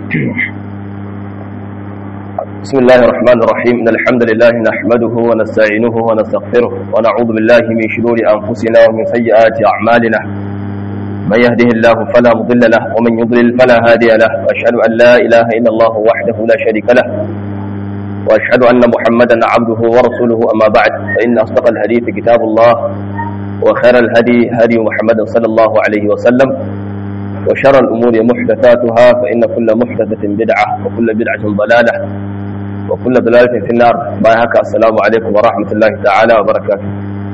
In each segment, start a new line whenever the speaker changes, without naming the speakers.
بسم الله الرحمن الرحيم إن الحمد لله نحمده ونستعينه ونستغفره ونعوذ بالله من شرور أنفسنا ومن سيئات أعمالنا من يهده الله فلا مضل له ومن يضلل فلا هادي له وأشهد أن لا إله إلا الله وحده لا شريك له وأشهد أن محمدا عبده ورسوله أما بعد فإن أصدق الحديث كتاب الله وخير الهدي هدي محمد صلى الله عليه وسلم وشر الأمور محدثاتها فإن كل محدثة بدعة وكل بدعة ضلالة وكل ضلالة في النار بايهك السلام عليكم ورحمة الله تعالى وبركاته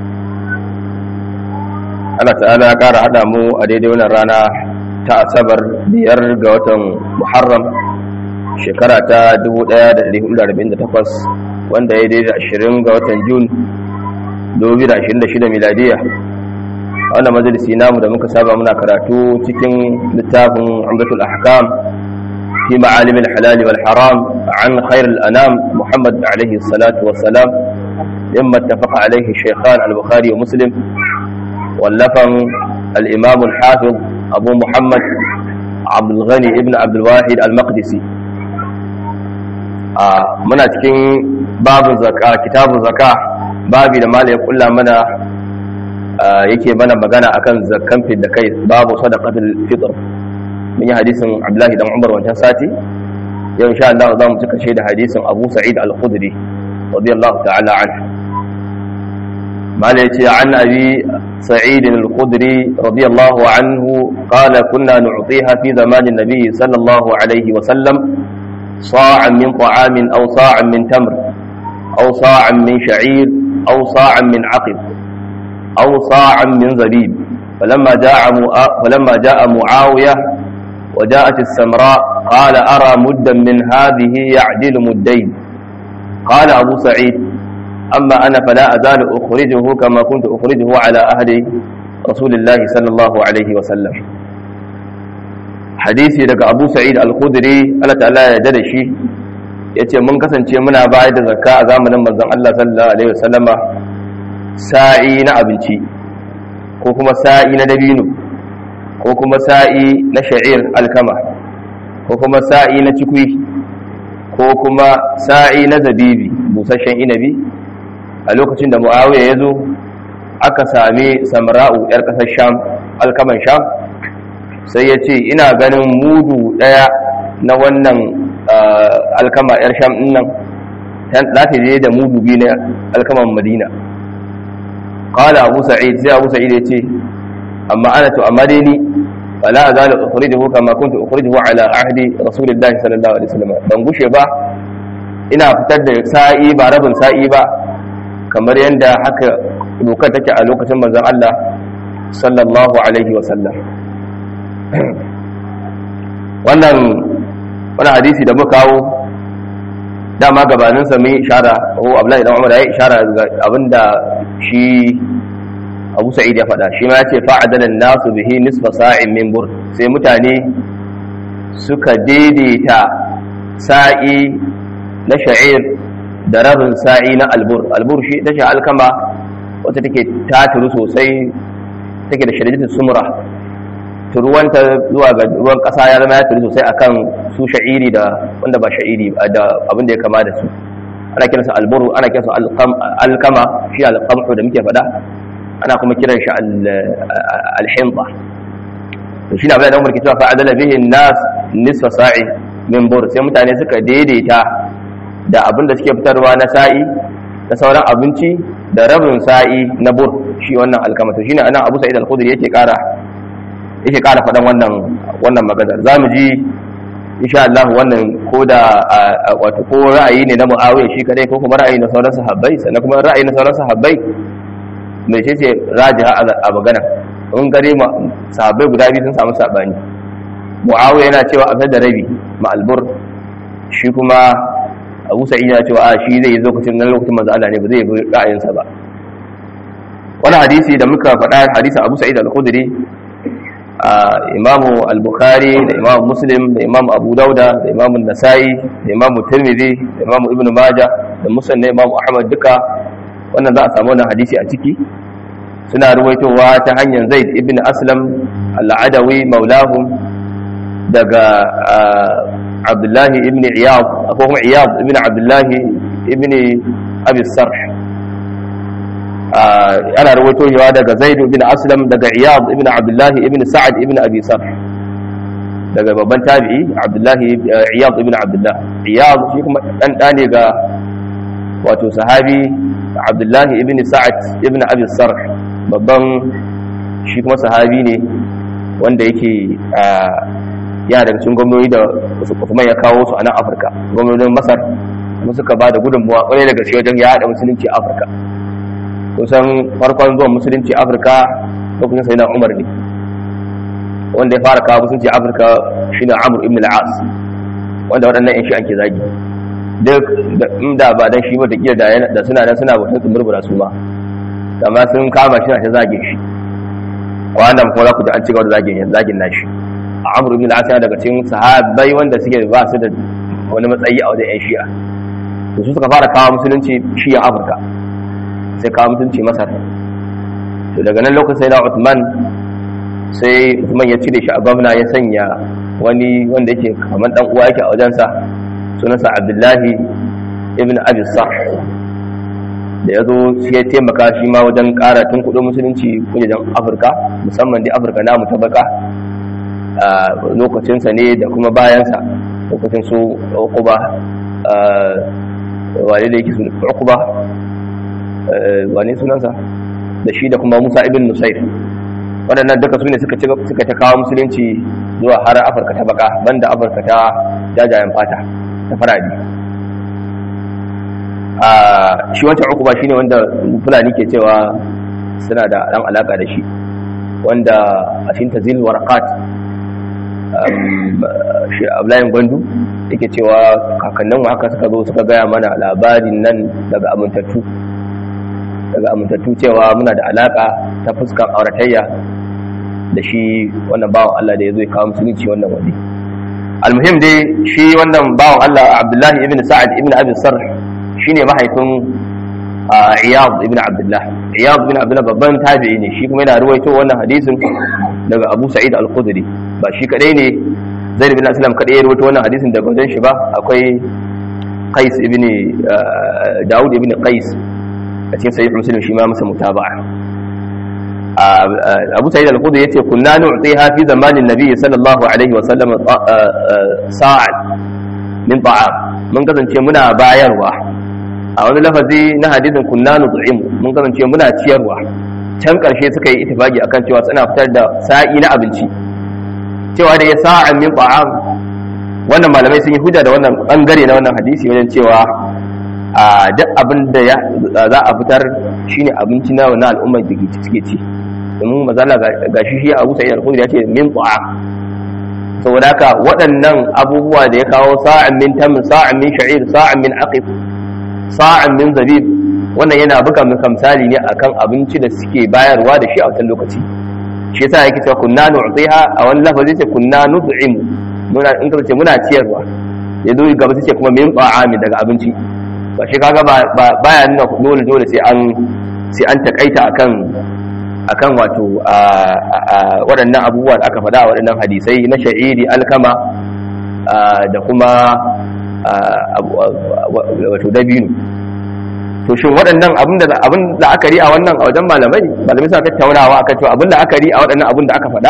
Allah ta'ala ya ƙara haɗa mu a daidai wannan rana ta asabar biyar ga watan Muharram shekara ta 1448 wanda ya daidai 20 ga watan Jun 2026 miladiya wannan majalisi namu da muka saba muna karatu cikin littafin Umdatul Ahkam fi ma'alim al-halal wal haram an khair al-anam Muhammad alayhi salatu wa salam yamma ittafaqa alayhi shaykhan al-Bukhari wa Muslim wallafan al-Imam al-Hafiz Abu Muhammad Abdul Ghani ibn Abdul Wahid al-Maqdisi muna cikin babu zakka kitabu zakka babi da malai ya kulla mana yake mana magana akan zakkan da kai babu sadaqatul fitr mun yi hadisin Abdullahi dan Umar wancan sati yau insha Allah za mu cika da hadisin Abu Sa'id al-Khudri radiyallahu ta'ala anhu mala yace an abi Sa'id al-Khudri radiyallahu anhu qala kunna nu'tiha fi zamanin nabiy sallallahu alaihi wa sallam صاعا من طعام أو صاعا من تمر أو صاعا من شعير أو صاعا من عقب أو صاعا من زبيب فلما جاء فلما جاء معاوية وجاءت السمراء قال أرى مدا من هذه يعدل مدين قال أبو سعيد أما أنا فلا أزال أخرجه كما كنت أخرجه على أهل رسول الله صلى الله عليه وسلم hadisi daga abu sa'id al-khudri Allah ta'ala ya da shi yace mun kasance muna bayar da zakka a zamanin manzon Allah sallallahu alaihi wasallama sa'i na abinci ko kuma sa'i na dabino ko kuma sa'i na sha'ir alkama ko kuma sa'i na cikui ko kuma sa'i na zabibi busasshen inabi a lokacin da muawiya ya zo aka sami samra'u yar kasar sham alkaman sham sai ya ce ina ganin mudu ɗaya na wannan alkama 'yar sham nan za ta je da mudu biyu na alkaman madina kala abu sa'id sai abu sa'id ya ce amma ana to amma dai ni fala azalu ukhrijuhu kama kuntu ukhrijuhu ala ahdi rasulillahi sallallahu alaihi wasallam ban gushe ba ina fitar da sa'i ba rabin sa'i ba kamar yadda haka dokar take a lokacin manzon Allah sallallahu alaihi wasallam wannan wani hadisi da muka kawo dama gabanin sa mun ishara ko Abdullahi dan Umar ya ishara ga abinda shi Abu Sa'id ya faɗa shi ma yace fa'adala nasu bihi nisfa sa'in min bur sai mutane suka daidaita sa'i na sha'ir da rabin sa'i na albur albur shi ita ce alkama wacce take taturu sosai take da shirjitin sumra turuwanta zuwa ga ruwan kasa ya zama ya turu sosai akan su sha'iri da wanda ba sha'iri da abin da ya kama da su ana kiransa alburu ana kiransa alkama shi alqamhu da muke faɗa ana kuma kiran shi alhimba to shi ne abin da umar ke cewa fa'adala bihi nas nisfa sa'i min bur sai mutane suka daidaita da abin da suke fitarwa na sa'i da sauran abinci da rabin sa'i na bur shi wannan alkama to shine anan Abu Sa'id al-Khudri yake kara yake ƙara faɗan wannan wannan maganar za mu ji insha Allah wannan ko da wato ko ra'ayi ne na Muawiya shi kadai ko kuma ra'ayi na sauran sahabbai sannan kuma ra'ayi na sauran sahabbai mai ce ce rajiha a magana in gare ma sahabbai guda biyu sun samu sabani Muawiya yana cewa a da rabi ma albur shi kuma Abu Sa'id yana cewa a shi zai yi lokacin nan lokacin manzo Allah ne ba zai bi ra'ayinsa ba wannan hadisi da muka faɗa hadisin Abu Sa'id al-Khudri imamu al-bukhari da imamu muslim da imamu abu dauda da imamu nasa'i da imamu tirmidhi da imamu ibnu majah da muslim da imamu ahmad duka wannan za a samu wannan hadisi a ciki suna ruwaitowa ta hanyar zaid ibn aslam al-adawi maulahum daga abdullahi ibn iyad ko kuma iyad ibn abdullahi ibn abi sarh ana rawaito yawa daga zaid ibn aslam daga iyad ibn abdullahi ibn sa'ad ibn abi sarh daga babban tabi'i abdullahi iyad ibn abdullah iyad shi kuma dan dane ga wato sahabi abdullahi ibn sa'ad ibn abi sarh babban shi kuma sahabi ne wanda yake yana daga cikin gwamnoni da Usman ya kawo su a nan Afirka gwamnonin Masar kuma suka ba da gudunmuwa kwarai daga shi wajen ya haɗa musulunci a Afirka kusan farkon zuwan musulunci Afirka lokacin sai na Umar ne wanda ya fara kawo musulunci Afirka shine Amr ibn al-As wanda waɗannan yan shi ake zagi duk inda ba dan shi ba da kiyar da suna nan suna bautar tsumurbura su ma amma sun kama shi na ta zage shi wannan kuma za ku ji an cigaba da zagin zagin nashi amr ibn al-as daga cikin sahabbai wanda suke ba su da wani matsayi a wajen yan shi'a to su suka fara kawo musulunci shi'a afirka sai kawo musulunci masar to daga nan lokacin sai da Uthman sai Uthman ya cire shi a gwamna ya sanya wani wanda yake kamar dan uwa yake a wajensa sunansa Abdullahi ibn Abi Sarh da ya zo shi ya taimaka shi ma wajen ƙara tun kudin musulunci wajen afirka musamman da afirka namu ta baka a lokacinsa ne da kuma bayansa lokacin su ukuba wane da yake su ukuba wane sunansa da shi da kuma musa ibn nusair waɗannan duka su ne suka ta kawo musulunci zuwa har afirka ta baka banda afirka ta jajayen fata ta faradi shi wancan ukuba shi ne wanda fulani ke cewa suna da ɗan alaƙa da shi wanda a cikin tazil warakat shi ablayin gwandu yake cewa kakannin haka suka zo suka gaya mana labarin nan daga amintattu daga amintattu cewa muna da alaƙa ta fuskan auratayya da shi wannan bawan Allah da ya zo ya kawo musulunci wannan wani almuhim dai shi wannan bawan Allah abdullahi ibn sa'ad ibn abi sarh shine mahaifin Iyad ibn Abdullah Iyad ibn Abdullah babban tabi'i ne shi kuma yana ruwaito wannan hadisin daga Abu Sa'id al-Khudri ba shi kadai ne Zaid ibn Aslam kadai ya ruwaito wannan hadisin daga wajen shi ba akwai Qais ibn Dawud ibn Qais a cikin sahih Muslim shi ma masa mutaba'a Abu Sa'id al-Khudri yace kunna nu'tiha fi zamanin Nabi sallallahu alaihi wa sallam sa'an min ta'am mun kasance muna bayarwa a wani lafazi na hadisin kunna nut'im mun kasance muna ciyarwa can karshe suka yi ittifaki akan cewa suna fitar da sa'i na abinci cewa da ya sa'an min ta'am wannan malamai sun yi hujja da wannan bangare na wannan hadisi wajen cewa a duk abin da za a fitar shine abinci na wannan al'ummar da suke ci domin mazala ga shi shi Abu Sa'id al-Khudri ya ce min ta'am saboda haka waɗannan abubuwa da ya kawo sa'an min tam sa'an min sha'ir sa'an min aqif sa'an min zabib wannan yana buga maka misali ne akan abinci da suke bayarwa da shi a wancan lokaci shi yasa yake cewa kunna nu'tiha a wani lafazi ce kunna nut'imu muna in ka ce muna ciyarwa ya zo gaba sai ce kuma min ta'ami daga abinci ba shi kaga ba baya nuna dole dole sai an sai an takaita akan akan wato waɗannan abubuwa da aka faɗa a waɗannan hadisai na sha'iri alkama da kuma wato dabino to shin waɗannan abin da abin da aka ri a wannan a wajen malamai malamai suna tattaunawa akan cewa abin da aka ri a waɗannan abin da aka faɗa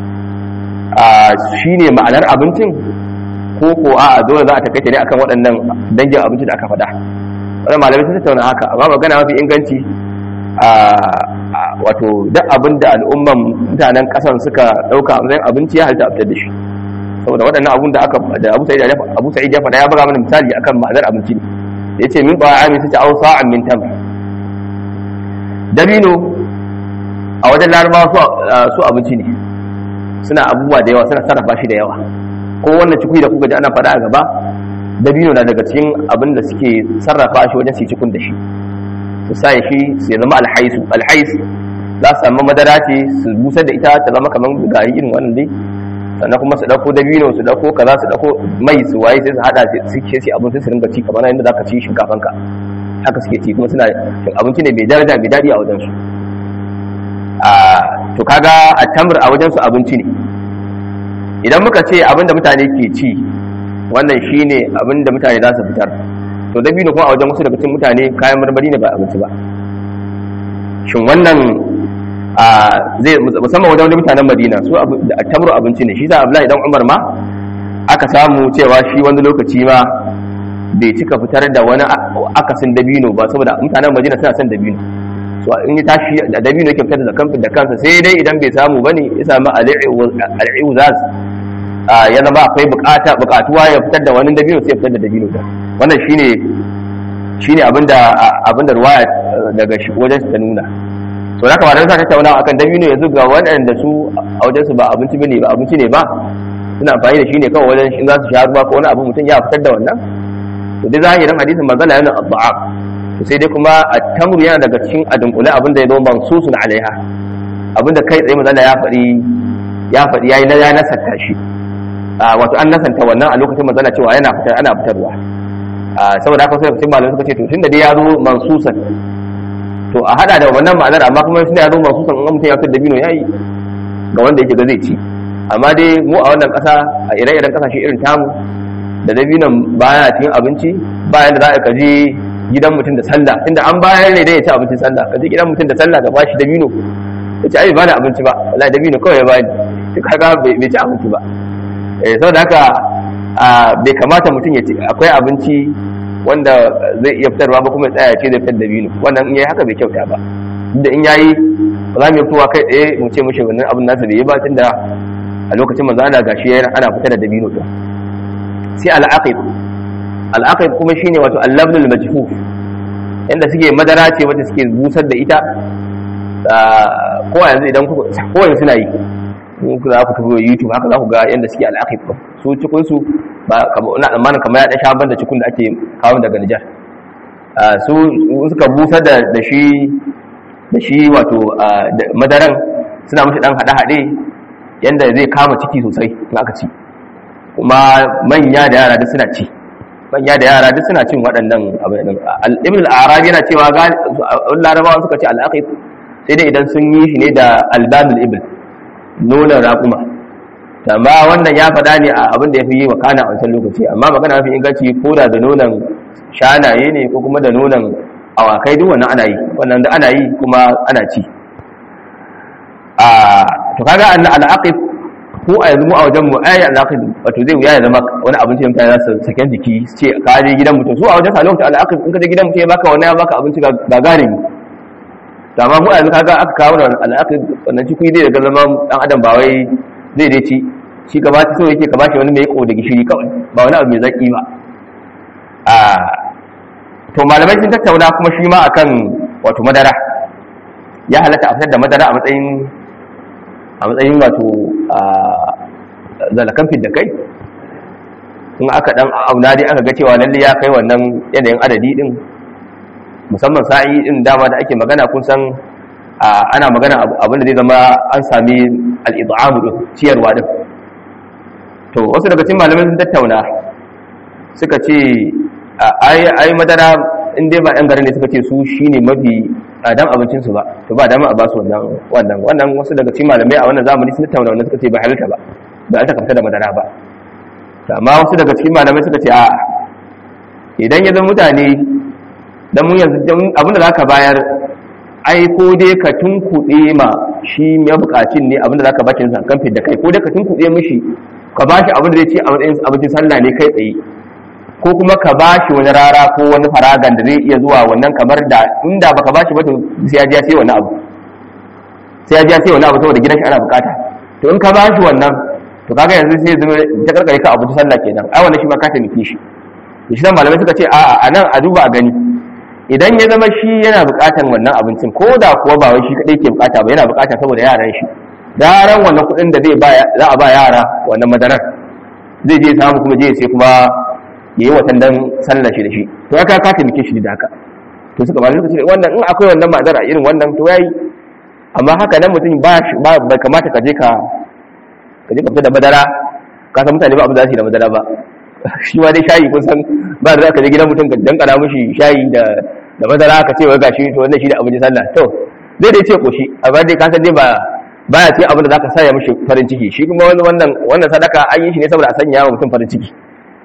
shine ma'anar abincin ko ko a dole za a takaita ne akan waɗannan dangin abinci da aka faɗa wannan malamai sun tattauna haka amma magana mafi inganci wato duk abin da al'umman mutanen kasan suka dauka a matsayin abinci ya halitta a fitar da shi saboda waɗannan abun da aka da Abu Sa'id ya Abu Sa'id ya faɗa ya buga mana misali akan ma'anar abinci ne yace min ta'ami sai au sa'an min tam dabino a wajen larabawa su su abinci ne suna abubuwa da yawa suna sarrafa shi da yawa ko wannan cikui da kuka ji ana faɗa a gaba dabino na daga cikin abin da suke sarrafa shi wajen su cikun da shi su sa shi su zama alhaisu alhais za su samu madara ce su busar da ita ta zama kamar gari irin wannan dai sannan kuma su dauko dabino su dauko kaza su dauko mai su waye sai su hada su ke ci abin sai su ringa ci kamar yadda zaka ci shinkafan ka haka suke ci kuma suna abinci ne mai daraja mai dadi a wajen su a to kaga a tamr a wajen su abinci ne idan muka ce abin da mutane ke ci wannan shine abin da mutane za su fitar to dabino kuma a wajen wasu daga cikin mutane kayan marmari ne ba abinci ba shin wannan a zai musamman wajen wani mutanen madina su tamru abinci ne shi za abdullahi dan umar ma aka samu cewa shi wani lokaci ma bai cika fitar da wani akasin dabino ba saboda mutanen madina suna son dabino so in ya tashi da dabino yake fitar da kamfin da kansa sai dai idan bai samu bane ya samu al'i'uzaz ya zama akwai bukata bukatuwa ya fitar da wani dabino sai ya fitar da dabino da wannan shine shine abinda abinda ruwaya daga wajen ta nuna to haka ba da sa tattauna akan dabino yanzu ga waɗanda su a wajen su ba abinci bane ba abinci ne ba suna amfani da shi ne kawai wajen in za su sha ruwa ko wani abu mutum ya fitar da wannan to dai zahirin hadisin manzala yana addu'a to sai dai kuma at-tamru yana daga cikin adunkule abinda ya zo mansusun alaiha abinda kai tsaye manzala ya faɗi ya faɗi yayi na ya nasanta shi wato an nasanta wannan a lokacin manzala cewa yana fitar ana fitarwa saboda haka sai cikin malamai suka ce to tunda dai ya zo mansusan to a hada da wannan ma'anar amma kuma tunda ya zo mansusan in mutum ya fitar da bino yayi ga wanda yake ga zai ci amma dai mu a wannan ƙasa a ire-iren ƙasashe irin tamu da dabinon baya cikin abinci bayan da za a kaji gidan mutum da sallah tunda an bayar ne dai ya ci abincin sallah kaji gidan mutum da sallah ka bashi dabino ya ce ai ba da abinci ba wallahi dabino kawai ya bani duk haka bai ci abinci ba eh saboda haka bai kamata mutum ya ci akwai abinci wanda zai iya fitarwa ba kuma ya tsaya ce zai fitar dabino wannan in yayi haka bai kyauta ba da in yayi ba za mu yi kowa kai tsaye mu ce mushi wannan abin nasa bai yi ba tunda a lokacin manzo ana gashi ana fitar da dabino din sai al'aqib al'aqib kuma shine wato al-labnul majfuf inda suke madara ce wacce suke busar da ita ko yanzu idan ku ko yanzu suna yi in ku za ku tafi YouTube haka za ku ga yanda suke al'aqib su cikin su ba kamar ina tsammanin kamar ya da shaban da cikin da ake kawo daga Nijar su suka busar da da shi da shi wato madaran suna mashi dan hade-hade yanda zai kama ciki sosai in aka ci kuma manya da yara duk suna ci manya da yara duk suna cin waɗannan abin ibn al-arabi yana cewa larabawa suka ce al-aqib sai dai idan sun yi shi ne da albanul ibn nonon raƙuma amma wannan ya faɗa ne a abin da ya fi yi wa kana a wancan lokaci amma magana mafi inganci ko da da nonon shanaye ne ko kuma da nonon awakai duk wannan ana yi wannan da ana yi kuma ana ci to kaga al-aqib ko a yanzu mu a wajen mu ayi alaqid wato zai wuya ya zama wani abinci da mutane za su saken jiki su ce ka je gidan mutum su a wajen salon ta alaqid in ka je gidan mutum ya baka wani ya baka abinci ga gane ni to amma mu a yanzu kaga aka kawo da alaqid wannan ciki zai daga zama dan adam ba wai zai dai ci shi ka ba ta so yake ka bashi wani mai ko da gishiri kawai ba wani abu mai zaki ba a to malamai sun tattauna kuma shi ma akan wato madara ya halatta a fitar da madara a matsayin a matsayin wato zalakan fidda kai in aka dan auna dai aka ga cewa lalle ya kai wannan yanayin adadi din musamman sa'i din dama da ake magana kun san ana magana abin da zai zama an sami al'id'amu din ciyarwa din to wasu daga cikin malamai sun tattauna suka ce ai madara in dai ba yan garin ne suka ce su shine mafi tsadan abincinsu ba to ba dama a ba su wannan wannan wannan wasu daga cikin malamai a wannan zamani sun tattauna wannan suka ce ba halalta ba ba ta kamta da madara ba to amma wasu daga cikin malamai suka ce a idan ya zama mutane dan mun yanzu abinda za ka bayar ai ko dai ka tunkuɗe ma shi ya bukacin ne abinda za ka bashi kan da kai ko dai ka tunkuɗe mishi ka bashi abinda zai ce a matsayin abincin sallah ne kai tsaye ko kuma ka bashi wani rara ko wani faragan da zai iya zuwa wannan kamar da inda baka bashi ba to sai ya ji sai wani abu sai ya ji sai wani abu saboda gidan shi ana bukata to in ka bashi wannan to kaga yanzu sai zama ta karkare ka abu sallah kenan ai wannan shi ma ka taimake shi to shi malamai suka ce a'a a nan a duba a gani idan ya zama shi yana bukatan wannan abincin ko da kuwa ba wai shi kadai ke bukata ba yana bukata saboda yaran shi yaran wannan kuɗin da zai ba za a ba yara wannan madarar zai je samu kuma je sai kuma ya yi watan dan sallar shi da shi to ya ka taimake shi da haka to suka bani suka ce wannan in akwai wannan ma'azara irin wannan to yayi amma haka nan mutum ba bai kamata ka je ka ka je ka fita da madara ka san mutane ba abu za su yi da madara ba shi ma dai shayi kun san ba da za ka je gidan mutum ka dankara mishi shayi da da madara ka ce wai gashi to wannan shi da abin sallah to zai dai ce koshi amma dai ka san dai ba baya ce abin da zaka saya mishi farin ciki shi kuma wannan wannan sadaka an yi shi ne saboda a sanya wa mutum farin ciki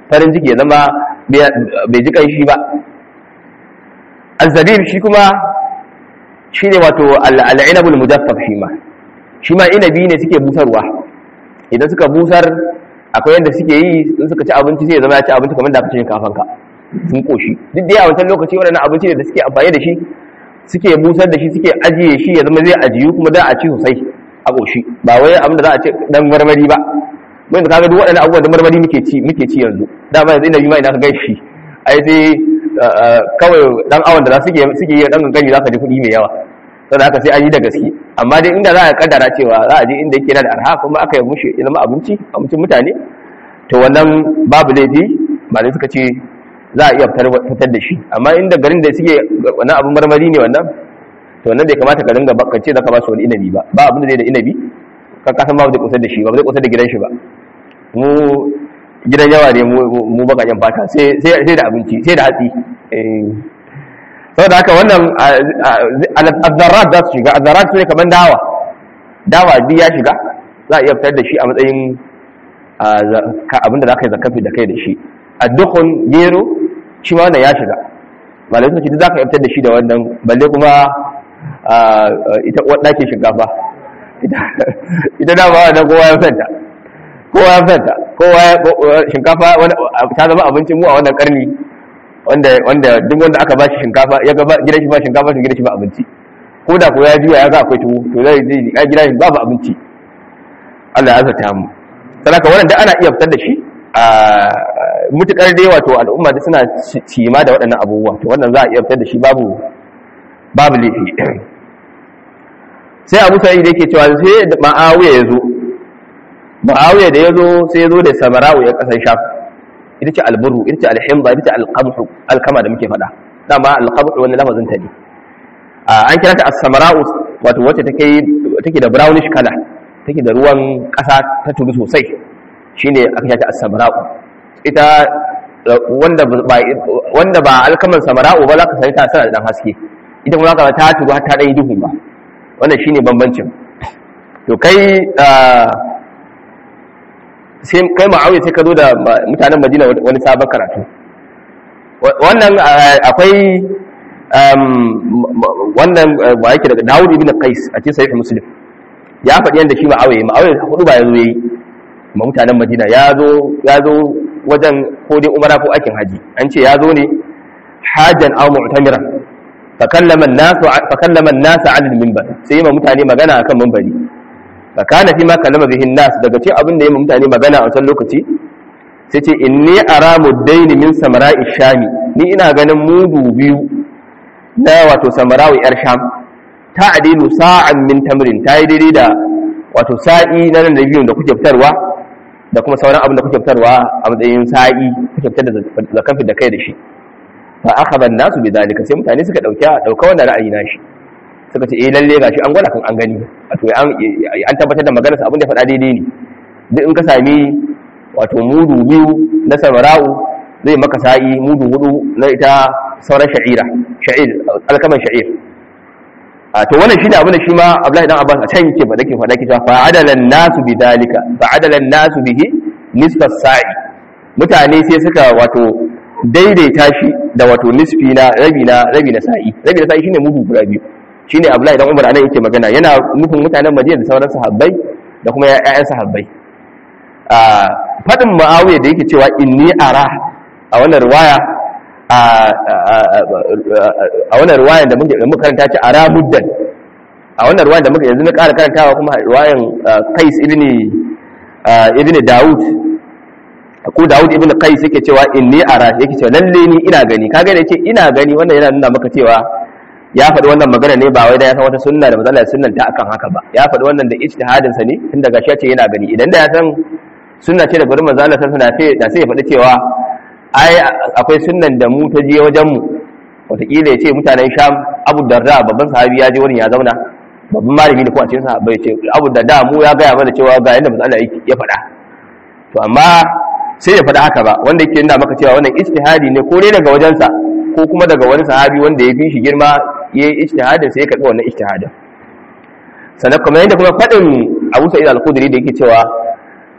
farin ciki ya zama bai ji kanshi ba azzabib shi kuma shine wato al-inabul mujaffaf shi ma shi ma inabi ne suke busarwa idan suka busar akwai yadda suke yi in suka ci abinci sai ya zama ya ci abinci kamar da aka ci shinkafan ka sun koshi duk da a wancan lokaci waɗannan abinci ne da suke amfani da shi suke busar da shi suke ajiye shi ya zama zai ajiyu kuma za a ci sosai a koshi ba wai abin da za a ci dan marmari ba mun da kaga duk waɗannan abubuwan da marmari muke ci muke ci yanzu dama yanzu inabi ma ina ka gaishe ai sai kawai dan awon da suke suke yi dan gangani zaka ji kuɗi mai yawa saboda haka sai an yi da gaske amma dai inda za a kaddara cewa za a je inda yake da arha kuma aka yi mushi ya zama abinci abincin mutane to wannan babu laifi malai suka ce za a iya fitar da shi amma inda garin da suke wannan abin marmari ne wannan to wannan bai kamata ka dinga bakance da ka ba su wani inabi ba ba abin da zai da inabi ka kasan ba zai kusa da shi ba zai kusa da gidan shi ba mu gidan yawa ne mu bakaken fata sai da abinci sai da hatsi saboda haka wannan azzarat za su shiga azzarat su ne kamar dawa dawa biyu ya shiga za a iya fitar da shi a matsayin abinda za ka yi zakafi da kai da shi a dukkan gero shi ma wannan ya shiga malai sun ce za ka fitar da shi da wannan balle kuma ita ɗakin shinkafa ita dama wannan kowa ya fanta kowa ya fanta kowa shinkafa ta zama abincin mu a wannan karni wanda wanda duk wanda aka bashi shinkafa ya ga gidan shi ba shinkafa to gidan shi ba abinci ko da ko ya juya ya ga akwai tuwo to zai zai ya gidan shi babu abinci Allah ya azata mu saboda wannan da ana iya fitar da shi a mutukar dai wato al'umma da suna cima da waɗannan abubuwa to wannan za a iya fitar da shi babu babu laifi sai Abu Sa'id yake cewa sai Ma'awiya ya zo Ma'awiya da ya zo sai ya zo da Samara'u ya kasan Sham ita ce alburu ita ce alhimba ita ce alqamhu alkama da muke faɗa dama alqamhu wani lafazin ta ne an kira ta as-samara'u wato wacce take take da brownish color take da ruwan ƙasa ta tudu sosai shine aka kira ta as-samara'u ita wanda ba wanda ba alkaman samara'u ba za ka sani ta sana da dan haske ita kuma ka ta tudu har ta dan yi duhu ba wannan shine bambancin to kai sai kai ma'auya sai ka zo da mutanen madina wani sabon karatu wannan akwai wannan ba yake daga dawud ibn qais a cikin sahih muslim ya faɗi yadda shi ma'auya ma'auya hudu ba ya zo yayi ma mutanen madina ya zo ya zo wajen ko dai umara ko aikin haji an ce ya zo ne hajan aw mu'tamiran fakallama an-nas fakallama an-nas 'ala al-minbar sai ma mutane magana akan minbari fakana fi ma kalama bihin nas daga cikin abin da ya mutane magana a wancan lokaci sai ce inni ara muddaini min samara'i shami ni ina ganin mudu biyu na wato samarawi yar sham ta adilu sa'an min tamrin ta yi daidai da wato sa'i na nan da biyun da kuke fitarwa da kuma sauran abin da kuke fitarwa a matsayin sa'i kuke fitar da zakan da kai da shi fa akhadha an-nasu bi dalika sai mutane suka dauka dauka wannan ra'ayi na shi suka ce eh lalle gashi an gwada kan an gani wato an tabbatar da maganarsa abin da faɗa daidai ne duk in ka sami wato mudu biyu na samara'u zai maka sa'i mudu hudu na ita sauran sha'ira sha'ir alkaman sha'ir a to wannan shi ne abin da shi ma Abdullahi dan Abbas a can yake ba dake faɗa kita fa adalan nasu bi dalika fa adalan nasu bihi nisfas sa'i mutane sai suka wato daidaita shi da wato nisfi na rabi na rabi na sa'i rabi na sa'i shine mudu guda biyu shine Abdullahi dan Umar anan yake magana yana nufin mutanen Madina da sauran sahabbai da kuma ƴaƴan sahabbai a fadin Muawiya da yake cewa inni ara a wannan riwaya a wannan riwaya da muke muka karanta ce ara muddan a wannan riwaya da muka yanzu na ƙara karantawa kuma riwayan Qais ibn ibn Dawud ko Dawud ibn Qais yake cewa inni ara yake cewa lalle ni ina gani kaga da yake ina gani wannan yana nuna maka cewa ya faɗi wannan magana ne ba wai da ya san wata sunna da mazalla sunnan ta akan haka ba ya faɗi wannan da ijtihadin sa ne tun daga shi ya ce yana gani idan da ya san sunna ce da gurin manzo Allah sallallahu alaihi wasallam da sai ya faɗi cewa ai akwai sunnan da mu ta je wajen mu wataƙila ya ce mutanen Sham Abu Darda babban sahabi ya je wurin ya zauna babban malami ne ko a cikin sahabbai ya ce Abu Darda mu ya gaya mana cewa ga yanda manzo Allah ya faɗa to amma sai ya faɗa haka ba wanda yake nuna maka cewa wannan ijtihadi ne ko ne daga wajensa ko kuma daga wani sahabi wanda ya fi shi girma ya yi ijtihadin sai ya karɓi wannan ijtihadin sannan kuma yadda kuma faɗin Abu Sa'id al-Khudri da yake cewa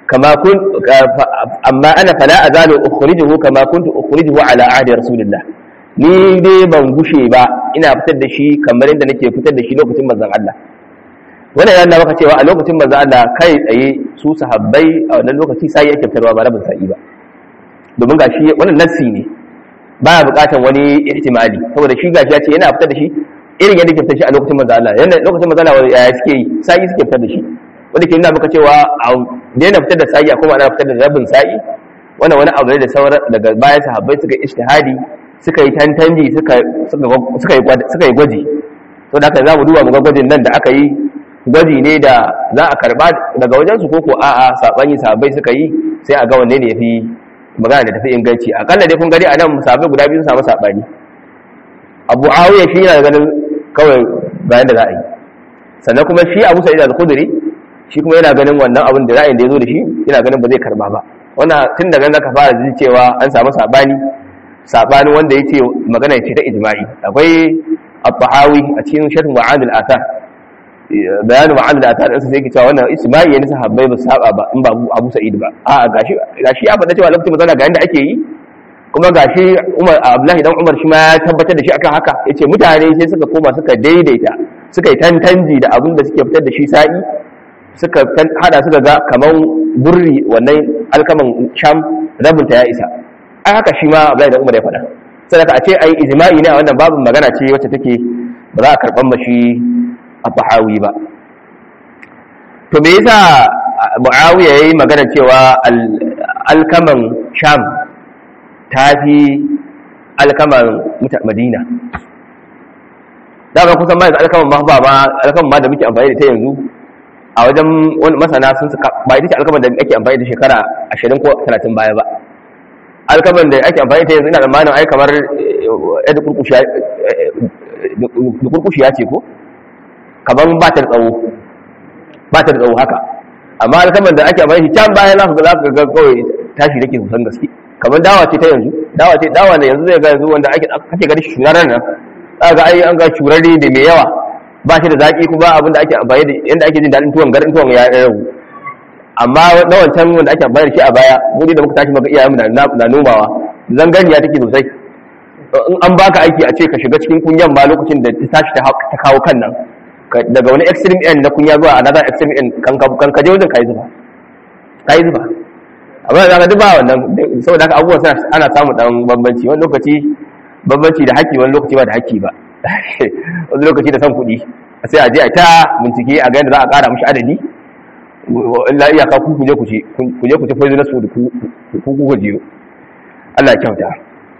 kama kun amma ana fala azalu ukhrijuhu kama kuntu ukhrijuhu ala ahdi rasulillah ni dai ban gushe ba ina fitar da shi kamar yadda nake fitar da shi lokacin manzon Allah wannan yana maka cewa a lokacin manzon Allah kai tsaye su sahabbai a wannan lokaci sai yake fitarwa ba rabin sa'i ba domin gashi wannan nassi ne baya bukatan wani ihtimali saboda shi gashi ya ce yana fitar da shi irin yadda ke fitar shi a lokacin manzon Allah yanda lokacin manzon Allah ya suke yi sai suke fitar da shi wanda ke nuna maka cewa a daina fitar da sa'i kuma ana fitar da rabin sa'i wannan wani abu ne da sauran daga bayan sahabbai suka ijtihadi suka yi tantanji suka suka yi suka yi gwaji to da haka za mu duba mu ga gwajin nan da aka yi gwaji ne da za a karba daga wajen su koko a'a sabani sahabbai suka yi sai a ga wanne ne yafi magana da tafi inganci akalla dai kun gani a nan sahabbai guda biyu sun samu sabani Abu Awiya shi yana ganin kawai bayan da za a yi sannan kuma shi Abu Sa'id al-Khudri shi kuma yana ganin wannan abin da ra'ayin da ya zo da shi yana ganin ba zai karba ba wannan tun daga nan ka fara ji cewa an samu sabani sabani wanda ya ce magana ce ta ijma'i akwai al-tahawi a cikin sharh mu'ad al-athar bayanin mu'ad al-athar din sai ke cewa wannan ijma'i ne sahabbai ba saba ba in ba Abu Sa'id ba a gashi gashi ya faɗa cewa lokacin mazala ga yanda ake yi kuma gashi Umar Abdullahi dan Umar shi ma ya tabbatar da shi akan haka yace mutane sai suka koma suka daidaita suka yi tantanji da abin da suke fitar da shi sa'i suka hada suka ga kaman burri wannan alkaman sham rabinta ya isa ai haka shi ma Abdullahi dan Umar ya faɗa sai a ce ai ijma'i ne a wannan babin magana ce wacce take ba za a karban mashi a fahawi ba to me yasa Muawiya yayi magana cewa alkaman sham ta fi alkaman Madina dama kusan ma yanzu alkaman ma ba ma alkaman ma da muke amfani da ta yanzu a wajen wani masana sun suka ba ita ce alkaman da ake amfani da shekara ashirin ko talatin baya ba alkaman da ake amfani da yanzu ina tsammanin ai kamar yadda kurkushiya ce ko kamar ba ta da tsawo ba ta da tsawo haka amma alkaman da ake amfani can baya za ka ga ga kawai tashi take sosan gaske kamar dawa ce ta yanzu dawa ce dawa da yanzu zai ga yanzu wanda ake kake gani shuraren nan za ga ai an ga shurare da mai yawa ba shi da zaki kuma abin da ake amfani da yanda ake jin daɗin tuwon garin tuwon ya ragu amma na wancan wanda ake amfani da shi a baya mu da muka tashi maka iyayenmu na nomawa zanganiya take sosai in an baka aiki a ce ka shiga cikin kunyan ba lokacin da ta tashi ta kawo kan nan daga wani extreme end na kunya zuwa another extreme end kan ka je wajen ka yi zuba ka yi zuba amma da duk ba wannan saboda haka abubuwan ana samun dan bambanci wani lokaci bambanci da haƙƙi wani lokaci ba da haƙƙi ba wani lokaci da san kuɗi sai a je a ta bincike a ga yadda za a ƙara mishi adadi illa iyaka ku kuje ku ce ku je ku ce poisonous food ku ku ku jiyo Allah ya kyauta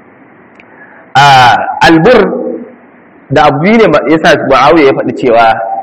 a albur da abu ne yasa Muawiya ya faɗi cewa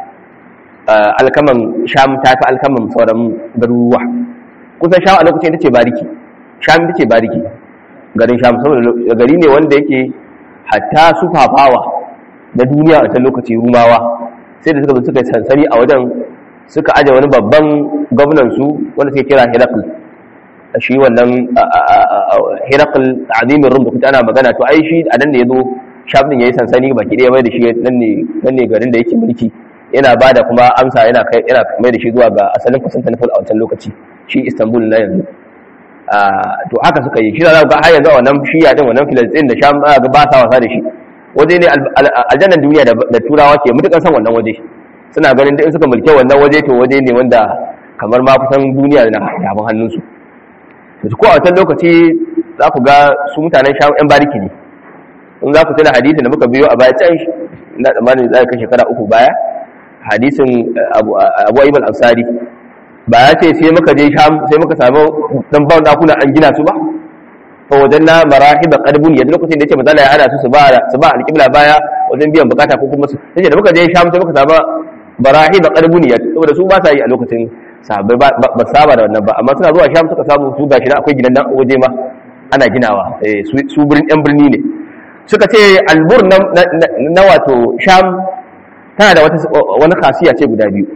alkaman sham ta fi alkaman sauran garuruwa kusan sham a lokacin ita ce bariki sham ita ce bariki garin sham saboda gari ne wanda yake hatta su fafawa na duniya a can lokaci rumawa sai da suka zo suka yi sansani a wajen suka aje wani babban gwamnan su wanda suke kira Herakl shi wannan Herakl azimin rum da kuta ana magana to ai shi a nan ne yazo sham din yayi sansani baki daya mai da shi nan ne nan ne garin da yake mulki yana bada kuma amsa yana kai yana mai da shi zuwa ga asalin Constantinople a wancan lokaci shi Istanbul na yanzu to haka suka yi shi da ga har yanzu wannan shiya din wannan Filistin da Sham ga ba sa wasa da shi waje ne aljannan duniya da turawa ke mutukan san wannan waje suna ganin da in suka mulke wannan waje to waje ne wanda kamar ma kusan duniya na yabon hannunsu to ko a wancan lokaci za ku ga su mutanen Sham yan bariki ne in za ku tuna hadisin da muka biyo a baya can na tsammanin za ka shekara uku baya hadisin Abu Ayyub al-Ansari ba ya ce sai muka je sham sai muka samu dan ban dakuna an gina su ba fa wajanna marahiba qadbun yadda lokacin da yace mazala ya hada su su ba su ba alqibla baya wajen biyan bukata ko kuma su yace da muka je sham sai muka samu marahiba qadbun yadda saboda su ba sa yi a lokacin sahabbai ba saba da wannan ba amma suna zuwa sham suka samu su gashi na akwai gidan nan waje ma ana ginawa su birnin yan birni ne suka ce albur na wato sham tana da wani khasiya ce guda biyu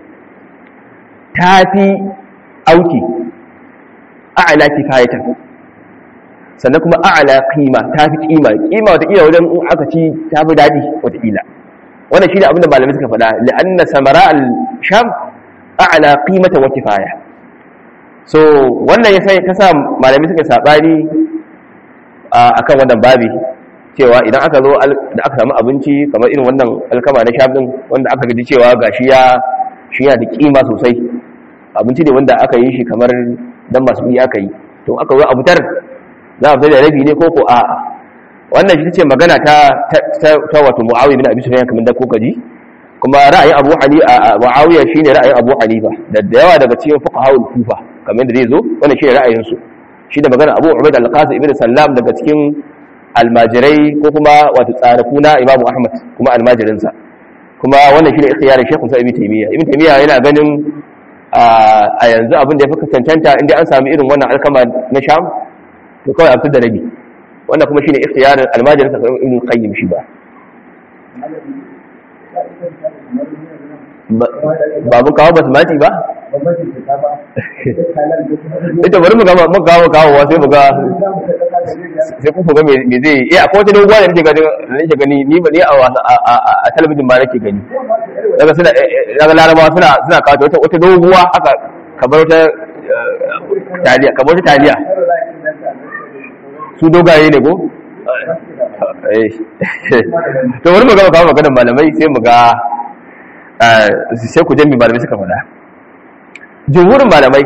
ta fi auki a'ala kifayatan sannan kuma a'ala kima ta fi kima kima watakila wajen in aka ci ta fi daɗi watakila wannan shi ne abinda malamai suka faɗa la'anna samara al-sham a'ala qimata wa kifaya so wannan ya sai ta sa malami suka sabani akan wannan babi cewa idan aka zo da aka samu abinci kamar irin wannan alkama na shafin wanda aka gaji cewa gashi ya shi yana da kima sosai abinci ne wanda aka yi shi kamar dan masu kuɗi aka yi to aka zo a fitar za a fitar da rabi ne ko ko a'a wannan shi ce magana ta ta wato muawiya bin abi sufyan kamar da ko kaji kuma ra'ayin abu hanifa muawiya shine ra'ayin abu hanifa da da yawa daga cikin fuqaha kufa kamar da zai zo wannan shine ra'ayin su shi da magana abu ubaid al-qasim ibn sallam daga cikin almajirai ko kuma wato tsaraku na imamu ahmad kuma almajirinsa kuma wannan shine ikhtiyarin shekhu sa ibn taymiya ibn taymiya yana ganin a yanzu abin da ya fi cancanta inda an sami irin wannan alkama na sham to kawai a da rabi wannan kuma shine ikhtiyarin almajirinsa kamar ibn qayyim shi ba ba mun kawo basmati ba ita bari mu gama mun kawo kawo sai mu ga sai ku ga me zai yi eh akwai wata doguwa da nake gani nake gani ni ba ni a talabijin ba nake gani daga suna daga larabawa suna suna kawo wata wata doguwa haka kamar wata taliya kamar wata taliya su dogaye ne ko to bari mu gama kawo maganar malamai sai mu ga sai ku jami malamai suka faɗa jumhurin malamai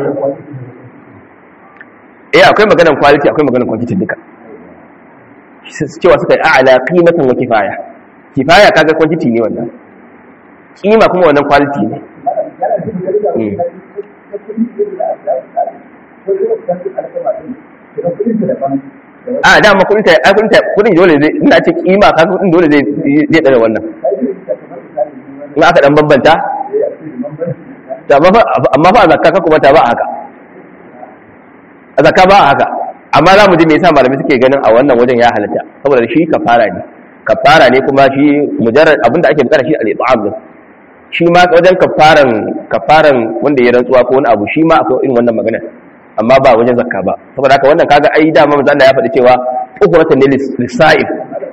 eh akwai maganar quality akwai maganar quantity duka cewa suka yi a'ala qimatan wa kifaya kifaya kaga quantity ne wannan kima kuma wannan quality ne a dama kudin ta kudin ta kudin dole zai ina ce kima kaga kudin dole zai zai dare wannan in aka dan bambanta amma fa a zakka ka kuma ta ba a haka a zakka ba a haka amma za mu ji me yasa malamai suke ganin a wannan wajen ya halatta saboda shi kafara ne kafara ne kuma shi mujarrad abinda ake bukata shi al-it'am din shi ma wajen kafaran kafaran wanda ya rantsuwa ko wani abu shi ma akwai irin wannan magana amma ba wajen zakka ba saboda haka wannan kaga ai dama manzo Allah ya faɗi cewa ukuratan ne lisa'ib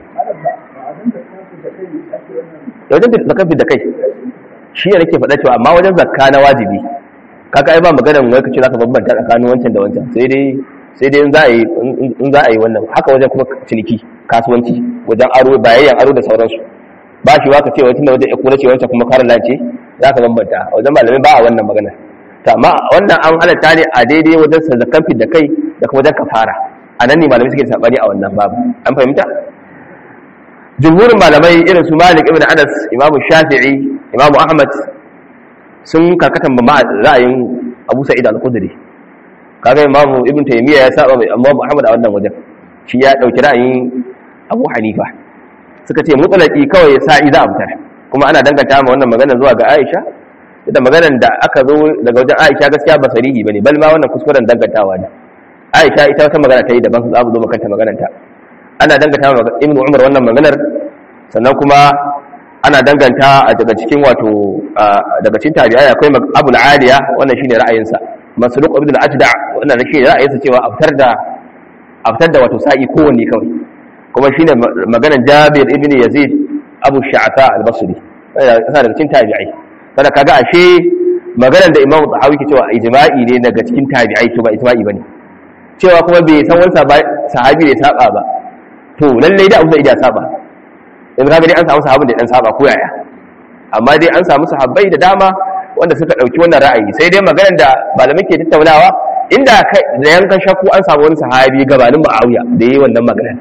wajen zakka da kai shi ne nake faɗa cewa amma wajen zakka na wajibi kaga ai ba maganar wai kace zaka bambanta tsakanin wancan da wancan sai dai sai dai in za a yi in za a yi wannan haka wajen kuma ciniki kasuwanci wajen aro bayayyan aro da sauransu ba shi waka ce wancan da wajen ikuna ce wancan kuma karin lance za ka bambanta wajen malamai ba a wannan magana ta amma wannan an halatta ne a daidai wajen sa zakan da kai da kuma wajen kafara a nan ne malamai suke sabani a wannan babu an fahimta jumhurin malamai irin su malik ibn anas imamu shafi'i imamu ahmad sun karkatan ba ra'ayin abu sa'id al-khudri kaga imamu ibn taymiya ya saba mai amma muhammad a wannan wajen shi ya dauki ra'ayin abu hanifa suka ce mutlaki kawai sa'i za a fitar kuma ana danganta ma wannan magana zuwa ga aisha da maganar da aka zo daga wajen aisha gaskiya ba sarihi bane bal ma wannan kuskuren dangantawa ne aisha ita wata magana ta yi daban za mu zo makanta maganar ta ana danganta ma ibn umar wannan maganar sannan kuma ana danganta a daga cikin wato daga cikin tabi'ai akwai abul aliya wannan shine ra'ayinsa masruq ibn al-ajda wannan shine ra'ayinsa cewa a fitar da a fitar da wato sa'i kowanne kawai kuma shine maganar jabir ibn yazid abu sha'ata al-basri yana daga cikin tabi'ai kada kaga ashe maganar da imamu tahawi ke cewa ijma'i ne daga cikin tabi'ai to ba ijma'i bane cewa kuma bai san wani sahabi da ya saba ba to lallai da abu da ya saba in ka dai an samu sahabin da dan saba ko yaya amma dai an samu sahabbai da dama wanda suka dauki wannan ra'ayi sai dai maganar da malamai ke tattaunawa inda kai da yankan shakku an samu wani sahabi gabanin Muawiya da yayi wannan maganar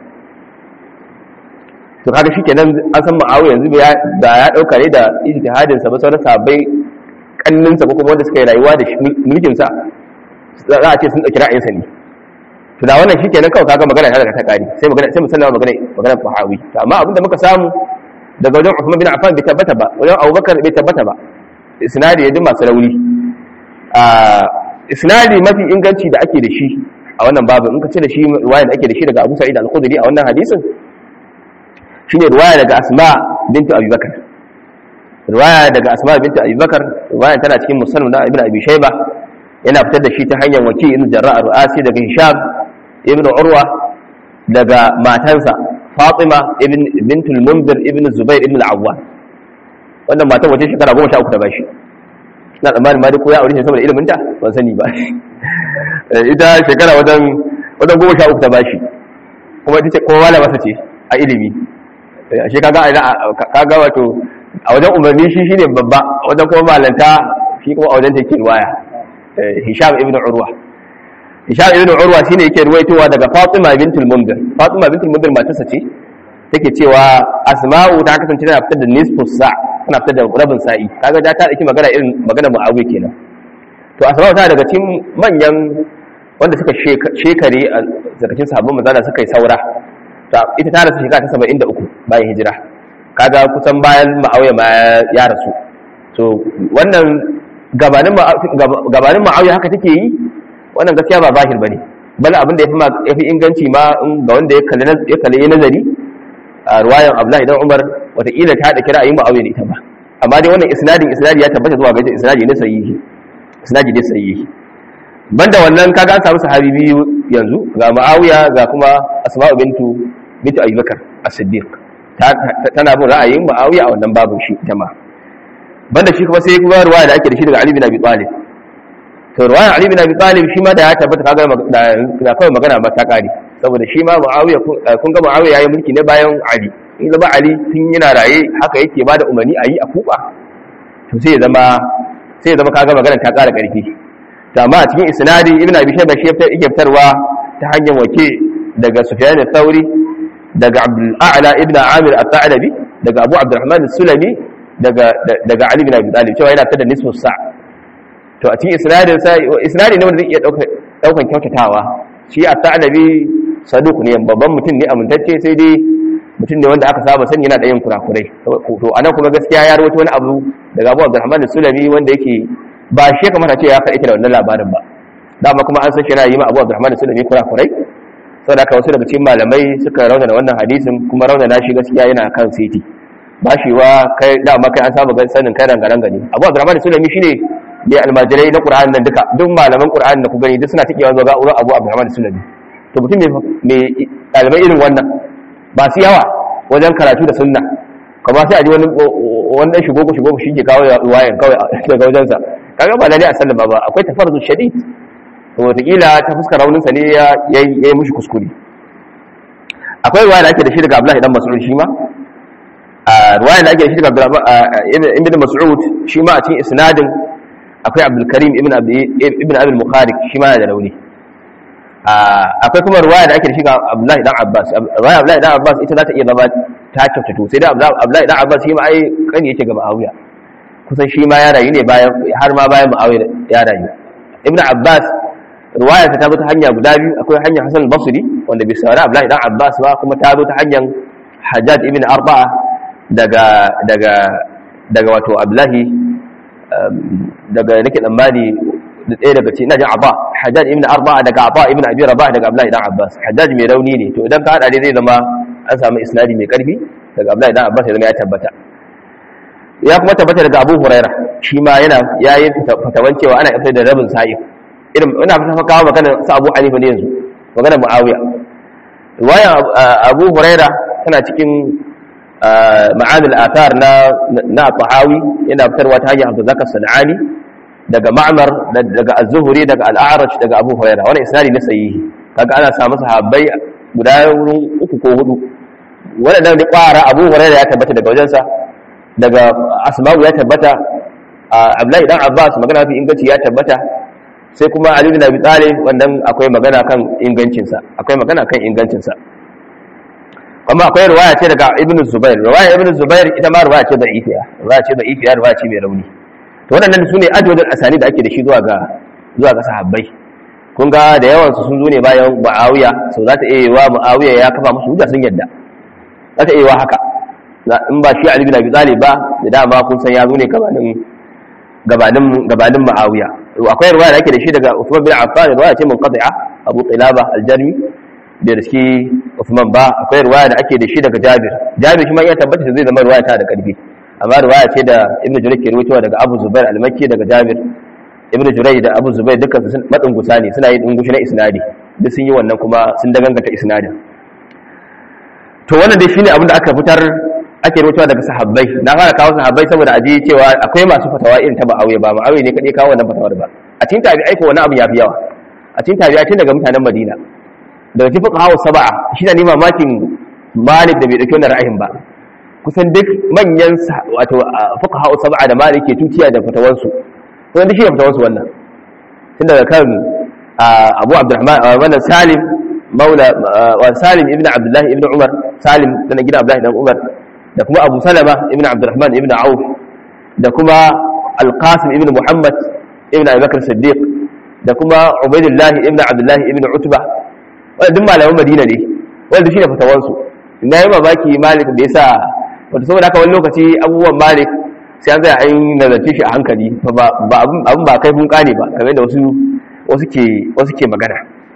to kaga shikenan an san Muawiya yanzu da ya dauka ne da ijtihadin sa ba sauran sahabbai kannin sa ko kuma wanda suka yi rayuwa da mulkin sa za a ce sun dauki ra'ayin sa ne to da wannan shikenan kawai kaga magana ta daga ta kare sai magana sai musallama magana magana fahawi to amma abinda muka samu daga wajen Uthman bin Affan bai tabbata ba wajen Abubakar bai tabbata ba isnadi ya ji masu rauni a isnadi mafi inganci da ake da shi a wannan babu in ka ce da shi riwaya da ake da shi daga Abu Sa'id al-Khudri a wannan hadisin shine riwaya daga Asma bintu Abi Bakar riwaya daga Asma bintu Abi Bakar riwaya tana cikin Muslim da Ibn Abi Shayba yana fitar da shi ta hanyar wakil ibn Jarrah al-Ru'asi daga Hisham ibn Urwa daga matansa Fatima ibn bintul Munzir ibn Zubair ibn al-Awwam wannan matan wace shekara 13 ta bashi ina tsammanin ma dai ko ya aure shi saboda ilimin ta ban sani ba ita shekara wajen wajen goma sha uku ta bashi kuma ita ce kowa da masa ce a ilimi shi kaga kaga wato a wajen umarni shi shine babba wajen kuma malanta shi kuma a wajen take ruwaya hisham ibn urwa hisham ibn urwa shine yake ruwaitowa daga fatima bintul mundir fatima bintul mundir matarsa ce take cewa asma'u ta kasance tana fitar da nisfu sa tana fitar da rabin sa'i kaga da ta dauki magana irin magana muawiya kenan to asma'u tana daga cikin manyan wanda suka shekare a zarafin sahabban manzala suka yi saura ita ta rasu shekara ta 73 bayan hijira kaga kusan bayan ma'auya ma ya rasu so wannan gabanin gabanin ma'auya haka take yi wannan gaskiya ba zahir bane bal abin da ya fi inganci ma ga wanda ya kalli ya kalli nazari a ruwayan Abdullahi dan Umar wataƙila ta da kira ayi ma'auya ne ita ba amma dai wannan isnadin isnadi ya tabbata zuwa ga isnadi ne sahihi isnadi ne sahihi banda wannan kaga an samu sahabi biyu yanzu ga Muawiya ga kuma Asma'u bintu bintu Abi Bakar As-Siddiq tana bin ra'ayin Muawiya a wannan babin shi jama'a banda shi kuma sai kuma ruwaya da ake da shi daga Ali bin Abi Talib to ruwaya Ali bin Abi Talib shi ma da ya tabbata kaga da kawai magana ba ta kare saboda shi ma Muawiya kun ga Muawiya yayi mulki ne bayan Ali in zama Ali tun yana raye haka yake bada umarni a yi a kuba to sai ya zama sai ya zama kaga magana ta kara karfi amma a cikin isnadi ibn abi shayba shi yake fitarwa ta hanyar wake daga sufyan al-thawri daga abdul a'la ibn amir at-ta'labi daga abu abdurrahman as-sulami daga daga ali ibn abi talib cewa yana fitar da nisfu sa to a cikin isnadin sa isnadi ne wanda zai iya dauka daukan kyautatawa shi at-ta'labi saduq ne babban mutum ne amintacce sai dai mutum ne wanda aka saba sani yana da yin kurakurai to anan kuma gaskiya ya rawaito wani abu daga abu abdurrahman as-sulami wanda yake ba shi ya kamata ce ya faɗi da wannan labarin ba dama kuma an san shi yana yi ma abu abdurrahman sulami kurakurai sau da wasu daga cikin malamai suka raunana wannan hadisin kuma raunana shi gaskiya yana kan siti ba shi wa kai dama kai an saba sanin kai rangaranga ne abu abdurrahman sulami shine mai almajirai na qur'an nan duka duk malaman qur'an da ku gani duk suna tikewa zuwa ga uran abu abdurrahman sulami to mutum mai ɗalibai irin wannan ba su yawa wajen karatu da sunna kamar sai a ji wani wani dan shigo shigo shi ke kawo wayan kawai daga wajensa kaga ba lalle a sallama ba akwai tafarzu shadid to wataƙila ta fuskar raunin sa ne ya yi mushi kuskure akwai ruwaya da ake da shi daga Abdullahi dan Mas'ud shi ma a ruwaya da ake da shi daga Ibn Mas'ud shi ma a cikin isnadin akwai Abdul Karim ibn ibn Abi al-Mukharik shi ma da rauni akwai kuma ruwaya da ake da shi ga Abdullahi dan Abbas ruwaya Abdullahi dan Abbas ita za ta iya zama ta kyautatu sai dai Abdullahi dan Abbas shi ma ai kan yake ga Muawiya kusan shi ma ya rayu ne bayan har ma bayan Muawiya ya rayu Ibn Abbas ruwaya ta zo ta hanya guda biyu akwai hanyar Hassan al-Basri wanda bai saurari Abdullahi dan Abbas ba kuma ta zo ta hanyar Hajjaj ibn Arba'a daga daga daga wato Abdullahi daga nake tsammani da ɗaya daga cikin najin abba hajjaj ibn arba daga abba ibn abi rabah daga abdullahi dan abbas hajjaj mai rauni ne to idan ka hada dai zai zama an samu isnadi mai karfi daga abdullahi dan abbas ya zama ya tabbata ya kuma tabbata daga abu huraira shi ma yana yayi fatawan cewa ana fitar da rabin sa'i irin ina fata kawo magana sa abu hanifa ne yanzu magana muawiya riwaya abu huraira tana cikin ma'anil athar na na tahawi yana fitarwa ta hanyar abdul zakar sanani daga ma'mar daga az-zuhri daga al-a'raj daga abu hurairah wannan isnadi ne sahihi kaga ana samu sahabbai guda wurin uku ko hudu wannan da kwara abu hurairah ya tabbata daga wajensa daga asma'u ya tabbata abdullahi dan abbas magana fi inganci ya tabbata sai kuma ali bin abi talib wannan akwai magana kan ingancinsa akwai magana kan ingancinsa kuma akwai riwaya ce daga ibn zubair riwaya ibn zubair ita ma riwaya ce da'ifiya riwaya ce da'ifiya riwaya ce mai rauni to waɗannan su ne adadin asali da ake da shi zuwa ga zuwa ga sahabbai kun ga da yawan su sun zo ne bayan muawiya so za ta iya yiwa muawiya ya kafa musu hujja sun yadda za ta iya yiwa haka in ba shi ali bin abi talib ba da dama kun san ya zo ne gabanin gabanin gabanin muawiya akwai riwaya da ake da shi daga Uthman bin Affan riwaya ce munqati'a Abu Qilaba al-Jarmi da riski Uthman ba akwai riwaya da ake da shi daga Jabir Jabir shi ma ya tabbata zai zama riwaya ta da karfi amma riwaya ce da Ibn Jurayj ke rawaitowa daga Abu Zubair al-Makki daga Jabir Ibn Jurayj da Abu Zubair dukkan su sun madungusa ne suna yin dungushi na isnadi duk sun yi wannan kuma sun dagangata isnadin to wannan dai shine abin da aka fitar ake rawaitowa daga sahabbai na fara kawo sahabbai saboda aji cewa akwai masu fatawa irin ta Muawiya ba Muawiya ne kadai kawo wannan fatawar ba a cikin tabi'ai ko wani abu yafi yawa a a cikin tabi'a tun daga mutanen Madina daga cikin fuqaha sab'a shi ne mamakin Malik da bai dauki wannan ra'ayin ba kusan duk manyan wato fuqaha sab'a da Malik ke tutiya da fatawansu kusan duk shi ne fatawansu wannan tun daga kan Abu Abdurrahman wannan Salim maula wa Salim ibn Abdullah ibn Umar Salim dan gidan Abdullah ibn Umar da kuma Abu Salama ibn Abdurrahman ibn Auf da kuma Al-Qasim ibn Muhammad ibn Abi Bakr Siddiq da kuma Ubaidullah ibn Abdullah ibn Utba wanda duk malaman Madina ne wanda shine fatawansu inda yayi mamaki Malik da yasa wato saboda haka wani lokaci abubuwan Malik sai an zai an nazarce shi a hankali ba abin ba kai funka ne ba kamar da wasu wasu ke wasu ke magana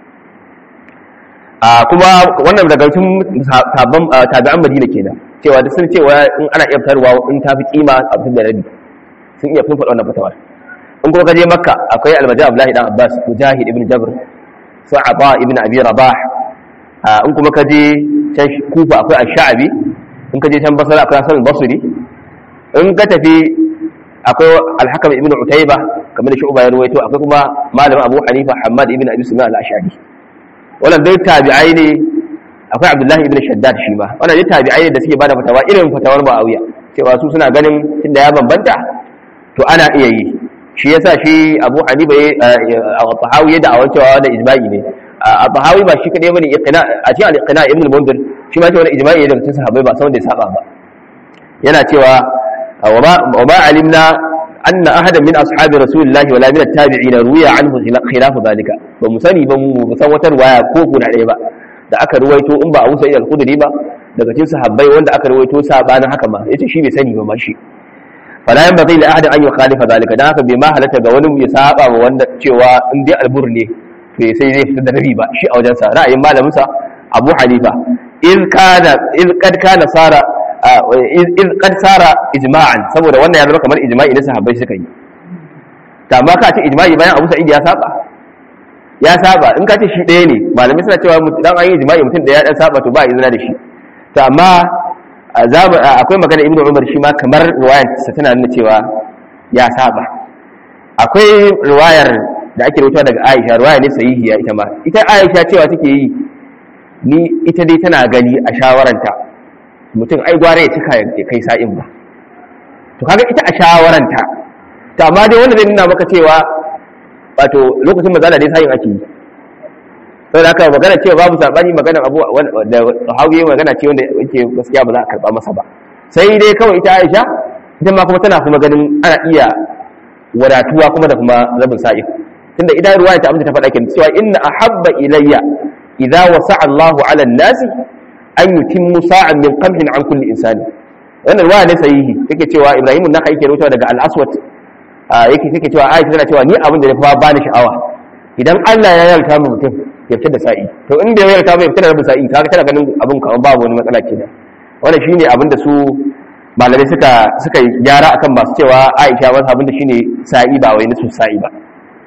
a kuma wannan daga cikin sabon tabi'an Madina kenan cewa duk sun cewa in ana iya fitarwa in ta fi kima a fitar da rabi sun iya fun faɗa wannan fatawar in kuma kaje makka akwai almaji abdullahi dan abbas mujahid ibn jabr sa'aba ibn abi rabah in kuma kaje can kufa akwai ash-sha'bi in kaje can basra akwai hasan basri in ka tafi akwai al-hakam ibn utayba kamar da shu'ba ya ruwaito akwai kuma malamin abu hanifa hammad ibn abi sulaiman al-ash'ari wannan dai tabi'ai ne akwai abdullahi ibn shaddad shi ma wannan dai tabi'ai ne da suke bada fatawa irin fatawar muawiya cewa su suna ganin tunda ya bambanta to ana iya yi shi yasa shi abu hanifa a tahawi ya da'awar cewa da ijma'i ne a tahawi ba shi kadai bane iqna a cikin al-iqna ibn al-mundir shi ma cewa ijma'i ne daga cikin sahabbai ba san wanda ya saba ba yana cewa wa ma alimna anna ahadan min ashabi rasulillahi wala min at-tabi'in ruwiya anhu khilafu zalika ba mu sani ba mu san wata ruwaya ko guda ɗaya ba da aka ruwaito in ba Abu Sa'id al-Khudri ba daga cikin sahabbai wanda aka ruwaito sabanin haka ma yace shi bai sani ba ma shi fala yan bazai li ahadin an yukhalifa zalika dan haka bai ma halatta ga wani ya saba wa wanda cewa in dai albur ne to sai zai fitar da nabi ba shi a wajen sa ra'ayin malamin sa Abu Hanifa in kana in kad kana sara in kad sara ijma'an saboda wannan ya zama kamar ijma'i ne sahabbai suka yi ta amma ka ce ijma'i bayan Abu Sa'id ya saba ya saba in ka ce shi ɗaya ne malamai suna cewa dan an yi ijma'i mutum da ya dan saba to ba izina da shi to amma akwai magana ibnu umar shi ma kamar riwayar sa tana nuna cewa ya saba akwai riwayar da ake rubuta daga Aisha riwaya ne sahihiya ita ma ita Aisha cewa take yi ni ita dai tana gani a shawaranta mutum ai gware ya cika ya kai sa'in ba to kaga ita a shawaranta to amma dai wanda zai nuna maka cewa wato lokacin mazala dai sa'in ake yi saboda haka magana cewa babu sabani magana abu da hawi magana ce wanda yake gaskiya ba za a karba masa ba sai dai kawai ita Aisha ita ma kuma tana kuma ganin ana iya wadatuwa kuma da kuma rabin sa'i tunda idan ruwaya ta amince ta faɗa kin cewa inna ahabba ilayya idza wasa'a Allahu 'ala an-nasi an yutimmu sa'an min qamhin 'an kulli insani wannan ruwaya ne sahihi yake cewa Ibrahim naka yake rawaito daga al-Aswad yake yake cewa Aisha tana cewa ni abin da ya fa bani sha'awa idan Allah ya yarda mu mutum ya fitar da sa'i to in bai yarda ba ya fitar da rabin sa'i kaga tana ganin abin kamar babu wani matsala kenan wannan shine abin da su malamai suka suka gyara akan masu cewa Aisha wasu abin da shine sa'i ba wai nisu sa'i ba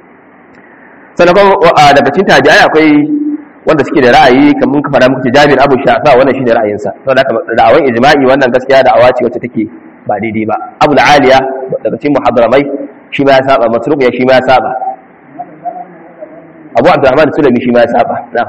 sannan kuma daga cikin tabi'ai akwai wanda suke da ra'ayi kamar ka fara muku Jabir Abu Shafa wannan shine ra'ayinsa saboda haka da'awan ijma'i wannan gaskiya da'awa ce wacce take ba daidai ba Abu Aliya daga cikin muhaddaramai shi ma ya saba Masruq ya shi ma ya saba abu abdurrahman sulami shi ma ya saba na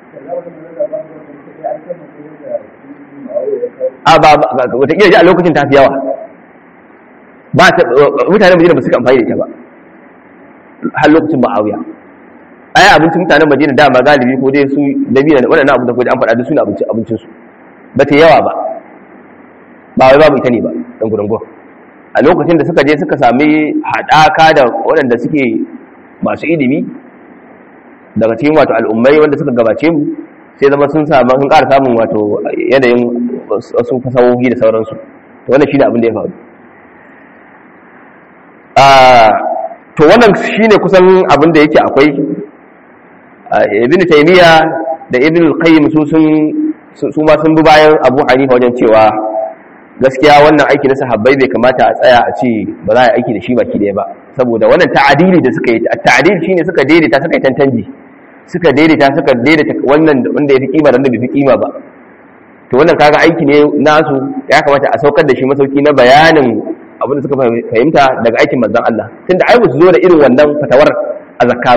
a ba wata iya ji a lokacin ta fi yawa ba ta mutanen madina ba su amfani da ita ba har lokacin ma'awiya ai abincin mutanen madina dama galibi ko dai su dabina da waɗannan abu da kuma an faɗa da su ne abincin su ba ta yawa ba ba wai babu ita ne ba ɗan gudungun a lokacin da suka je suka sami haɗaka da waɗanda suke masu ilimi daga cikin wato al'ummai wanda suka gabace mu sai zama sun samu sun ƙara samun wato yanayin wasu fasahohi da sauransu to wannan shi ne abin da ya faru to wannan shi ne kusan abin da yake akwai ibn taymiya da ibn al-qayyim su sun su ma sun bi bayan abu hanifa wajen cewa gaskiya wannan aiki na sahabbai bai kamata a tsaya a ce ba za a yi aiki da shi baki ɗaya ba saboda wannan ta'adili da suka yi ta'adil shine suka daidaita suka yi tantanji suka daidaita suka daidaita wannan wanda ya fi kima da wanda bai fi kima ba to wannan kaga aiki ne nasu ya kamata a saukar da shi masauki na bayanin abin da suka fahimta daga aikin manzon Allah tunda ai ba su zo da irin wannan fatawar a zakka ba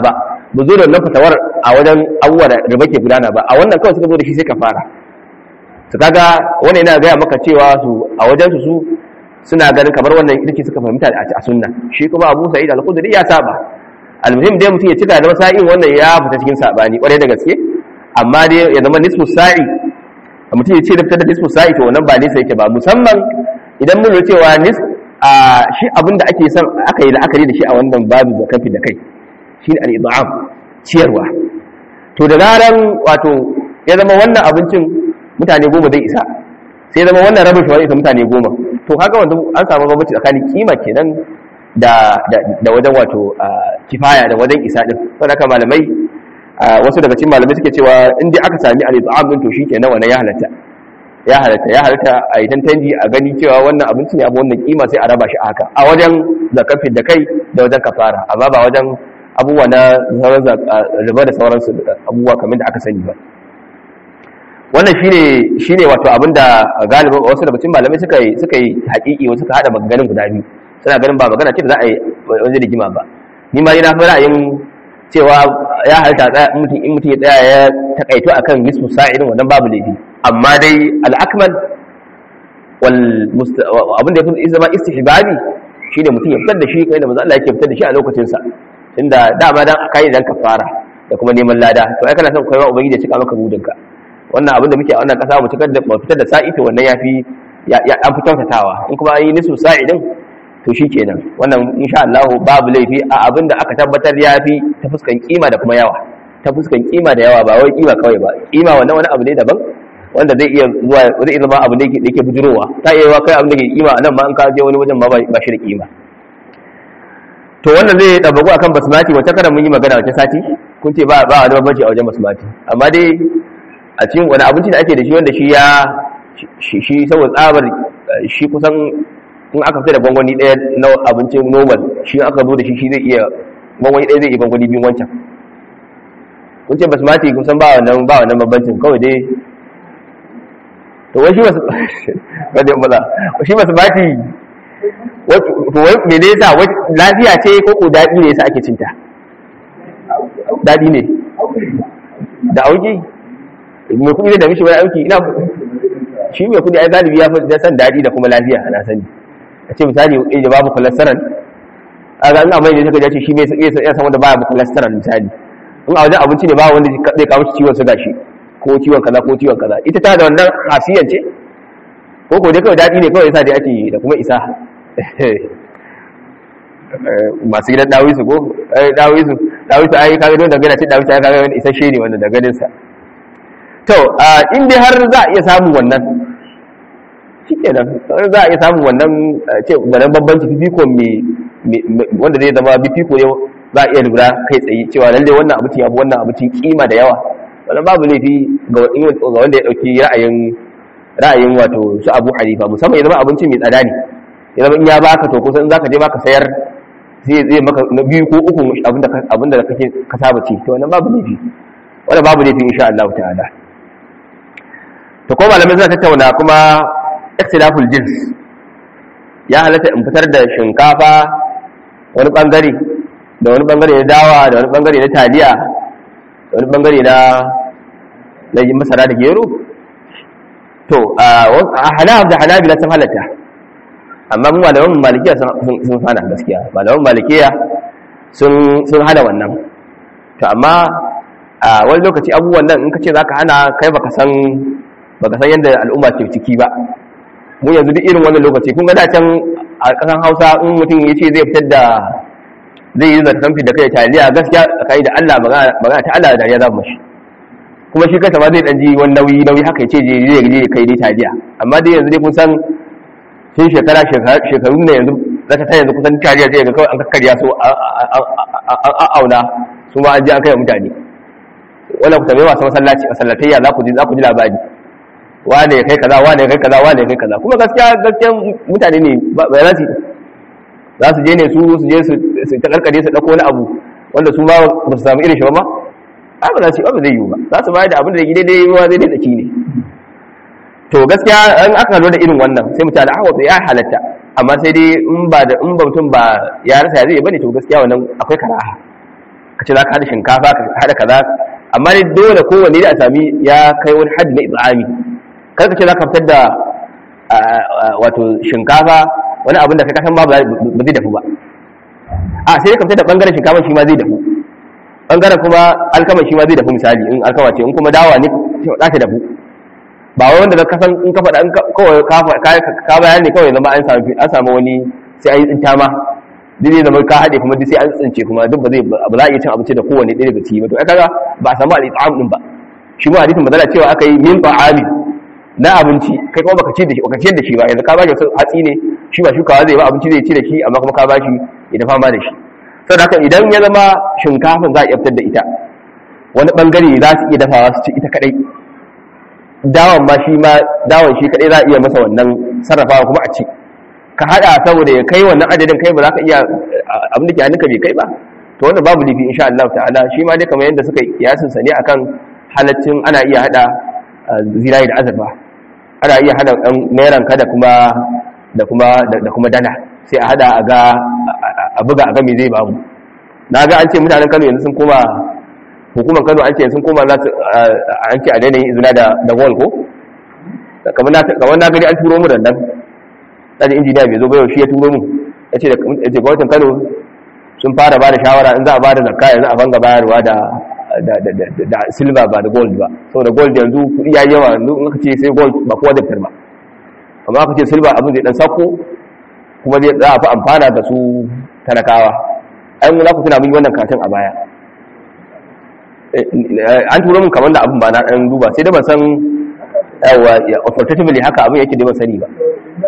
ba zo da wannan fatawar a wajen abubuwa da riba ke gudana ba a wannan kawai suka zo da shi sai ka fara su kaga wannan yana gaya maka cewa su a wajen su su suna ganin kamar wannan ita ce suka fahimta a sunna shi kuma abu sa'id al-khudri ya saba almuhim dai mutum ya cika da masa'in wannan ya fita cikin sabani kwarai da gaske amma dai ya zama nisfu sa'i mutum ya ce da fitar da nisfu sa'i to wannan ba nisa yake ba musamman idan mun lura cewa nis a shi abin da ake son aka yi la'akari da shi a wannan babu zakafi da kai shi ne al-id'am ciyarwa to da zaran wato ya zama wannan abincin mutane goma zai isa sai zama wannan rabin shi wani isa mutane goma to kaga wanda an samu bambanci tsakanin kima kenan da da wajen wato kifaya da wajen isa din saboda haka malamai wasu daga cikin malamai suke cewa in dai aka sami al-it'am din to shikenan wannan ya halatta ya halatta ya halatta a yi tantanji a gani cewa wannan abinci ne abu wannan kima sai a raba shi haka a wajen zakafin da kai da wajen kafara amma ba wajen abubuwa na sauran riba da sauransu abubuwa kamar da aka sani ba wannan shine shine wato abinda galibin wasu daga cikin malamai suka yi suka yi haƙiƙi wasu suka hada maganganun guda biyu suna ganin ba magana ce da za a yi wajen rigima ba ni ma na fi ra'ayin cewa ya halitta tsaya in mutum in mutum ya tsaya ya takaito akan nisfu sa'idin wannan babu laifi amma dai al-akmal wal abin da ya zama istihbabi shine mutum ya fitar da shi kai da manzo Allah yake fitar da shi a lokacin sa inda dama dan akai dan kafara da kuma neman lada to ai kana son kai wa ubangiji ya cika maka budinka wannan abin da muke a wannan kasa mu cikar da mu fitar da sa'i to wannan yafi ya an fi kyautatawa in kuma an yi nisfu sa'idin to shi kenan wannan insha Allah babu laifi a abin da aka tabbatar ya fi ta fuskan kima da kuma yawa ta fuskan kima da yawa ba wai kima kawai ba kima wannan wani abu ne daban wanda zai iya zuwa zai iya zama abu da yake yake bujurowa ta iya yawa kai abin da ke kima nan ma an ka je wani wajen ma ba shi da kima to wannan zai tabagu akan basmati wata kada mun yi magana wata sati kun ce ba ba wani bambanci a wajen basmati amma dai a cikin wani abinci da ake da shi wanda shi ya shi saboda tsabar shi kusan in aka fita da gwangwani ɗaya na abincin normal shi aka zo da shi shi zai iya gwangwani ɗaya zai iya gwangwani biyun wancan kun ce basmati kun san ba wannan ba wannan bambancin kawai dai to wai shi basu kada yin maza shi basmati to wai me ne yasa lafiya ce ko ko daɗi ne yasa ake cinta daɗi ne da auki mai kuɗi ne da mishi wani auki ina shi mai kuɗi ai galibi ya fi san daɗi da kuma lafiya na sani a ce misali da babu cholesterol a ga ina mai ne suka ce shi bai iya san wanda babu cholesterol misali in a wajen abinci ne ba wanda zai kawo shi ciwon suga shi ko ciwon kaza ko ciwon kaza ita ta da wannan hasiyan ce ko ko dai kawai daɗi ne kawai yasa dai ake da kuma isa masu gidan dawisu ko dawisu dawisu ai kaga don dangana ce dawisu ai kaga wani isasshe ne wanda da ganin sa to in dai har za a iya samun wannan shi kenan za a iya samun wannan ce wannan bambanci fifiko wanda zai zama fifiko ne za a iya lura kai tsaye cewa lalle wannan abincin ya fi wannan abincin kima da yawa wannan babu laifi ga wanda ya dauki ra'ayin ra'ayin wato su abu hanifa musamman ya zama abincin mai tsada ne ya zama in ya baka to kusan za ka je baka sayar zai zai maka na biyu ko uku abinda da kake ka saba ci to wannan babu laifi wannan babu laifi insha Allah ta'ala to ko malamai zai tattauna kuma ikhtilaful jins ya halatta in fitar da shinkafa wani bangare da wani bangare na dawa da wani bangare na taliya da wani bangare na na masara da gero to a hanaf da hanabila sun halatta amma mu malaman malikiya sun hana gaskiya malaman malikiya sun sun hana wannan to amma a wani lokaci abubuwan nan in ka ce zaka hana kai baka san baka san yadda al'umma ke ciki ba mu yanzu duk irin wannan lokaci kun ga da can a kasan Hausa in mutum ya ce zai fitar da zai yi zartan fi da kai taliya gaskiya kai da Allah magana ta Allah da dariya za mu mashi kuma shi kasa ma zai dan ji wani nauyi nauyi haka ya ce je zai je kai dai taliya amma dai yanzu dai kun san tun shekara shekaru ne yanzu zaka ta yanzu kusan taliya sai ga kawai an kakkarya so an auna su ma an ji an kai mutane wannan ku tambaye masu masallaci masallatayya za ku ji za ku ji labari wane ya kai kaza wane ya kai kaza wane ya kai kaza kuma gaskiya gaskiya mutane ne ba za su za su je ne su su je su ta karkare su dauko wani abu wanda su ma ba su samu irin shi ba ma ai ba za su ba zai yiwu ba za su bayar da abin da yake daidai ruwa zai daidai tsaki ne to gaskiya an aka lura da irin wannan sai mutane a wato ya halatta amma sai dai in ba da in ba mutum ba ya rasa ya zai bane to gaskiya wannan akwai karaha ka ce za ka hada shinkafa ka hada kaza amma ne dole kowanne da a sami ya kai wani haddi na itsami kar ka ce za ka fitar da wato shinkafa wani abin da kai kasan ba ba zai dafu ba a sai ka fitar da bangaren shinkafa shi ma zai dafu bangaren kuma alkama shi ma zai dafu misali in alkama ce in kuma dawa ne za ta dafu ba wai wanda ka san in ka faɗa in kawai ka bayan ne kawai zama an samu wani sai an yi tsinta ma duk zai zama ka haɗe kuma duk sai an tsince kuma duk ba zai ba za a iya cin abinci da kowane ɗaya daga ciki ba to ai kaga ba a samu al-it'am din ba shi ma hadisin bazala cewa aka yi min ta'ami na abinci kai kuma baka ci da shi baka ciyar da shi ba yanzu ka bashi hatsi ne shi ba shukawa zai ba abinci zai ci da shi amma kuma ka bashi ya dafa ma da shi saboda haka idan ya zama shinkafin za a iya fitar da ita wani bangare za su iya dafawa su ci ita kadai dawan ma shi ma dawan shi kadai za a iya masa wannan sarrafawa kuma a ci ka hada saboda ya kai wannan adadin kai ba za ka iya abin da ke hannunka bai kai ba to wannan babu lifi insha Allah ta'ala shi ma dai kamar yadda suka yasin sa ne akan halaccin ana iya hada zirayi da azurfa ana iya hada dan nairan ka da kuma da kuma da kuma dala sai a hada a ga a buga a ga me zai bamu na ga an ce mutanen Kano yanzu sun koma hukumar Kano an ce sun koma za su an ce a daina yin izina da da wall ko kamar na kamar na gani an turo mu da nan ɗan injiniya bai zo ba yau shi ya turo mu ya ce gwamnatin kano sun fara ba da shawara in za a ba da zakka yanzu a banga bayarwa da da silver ba da gold ba saboda gold yanzu kuɗi ya yawa yanzu in aka ce sai gold ba kowa da fitar ba amma aka ce silver abin zai dan sako kuma zai za a fi amfana da su talakawa ai mu za ku tuna mun yi wannan katin a baya an turo mun kamar da abin ba na ɗan duba sai da ban san yawa authoritatively haka abin yake da ban sani ba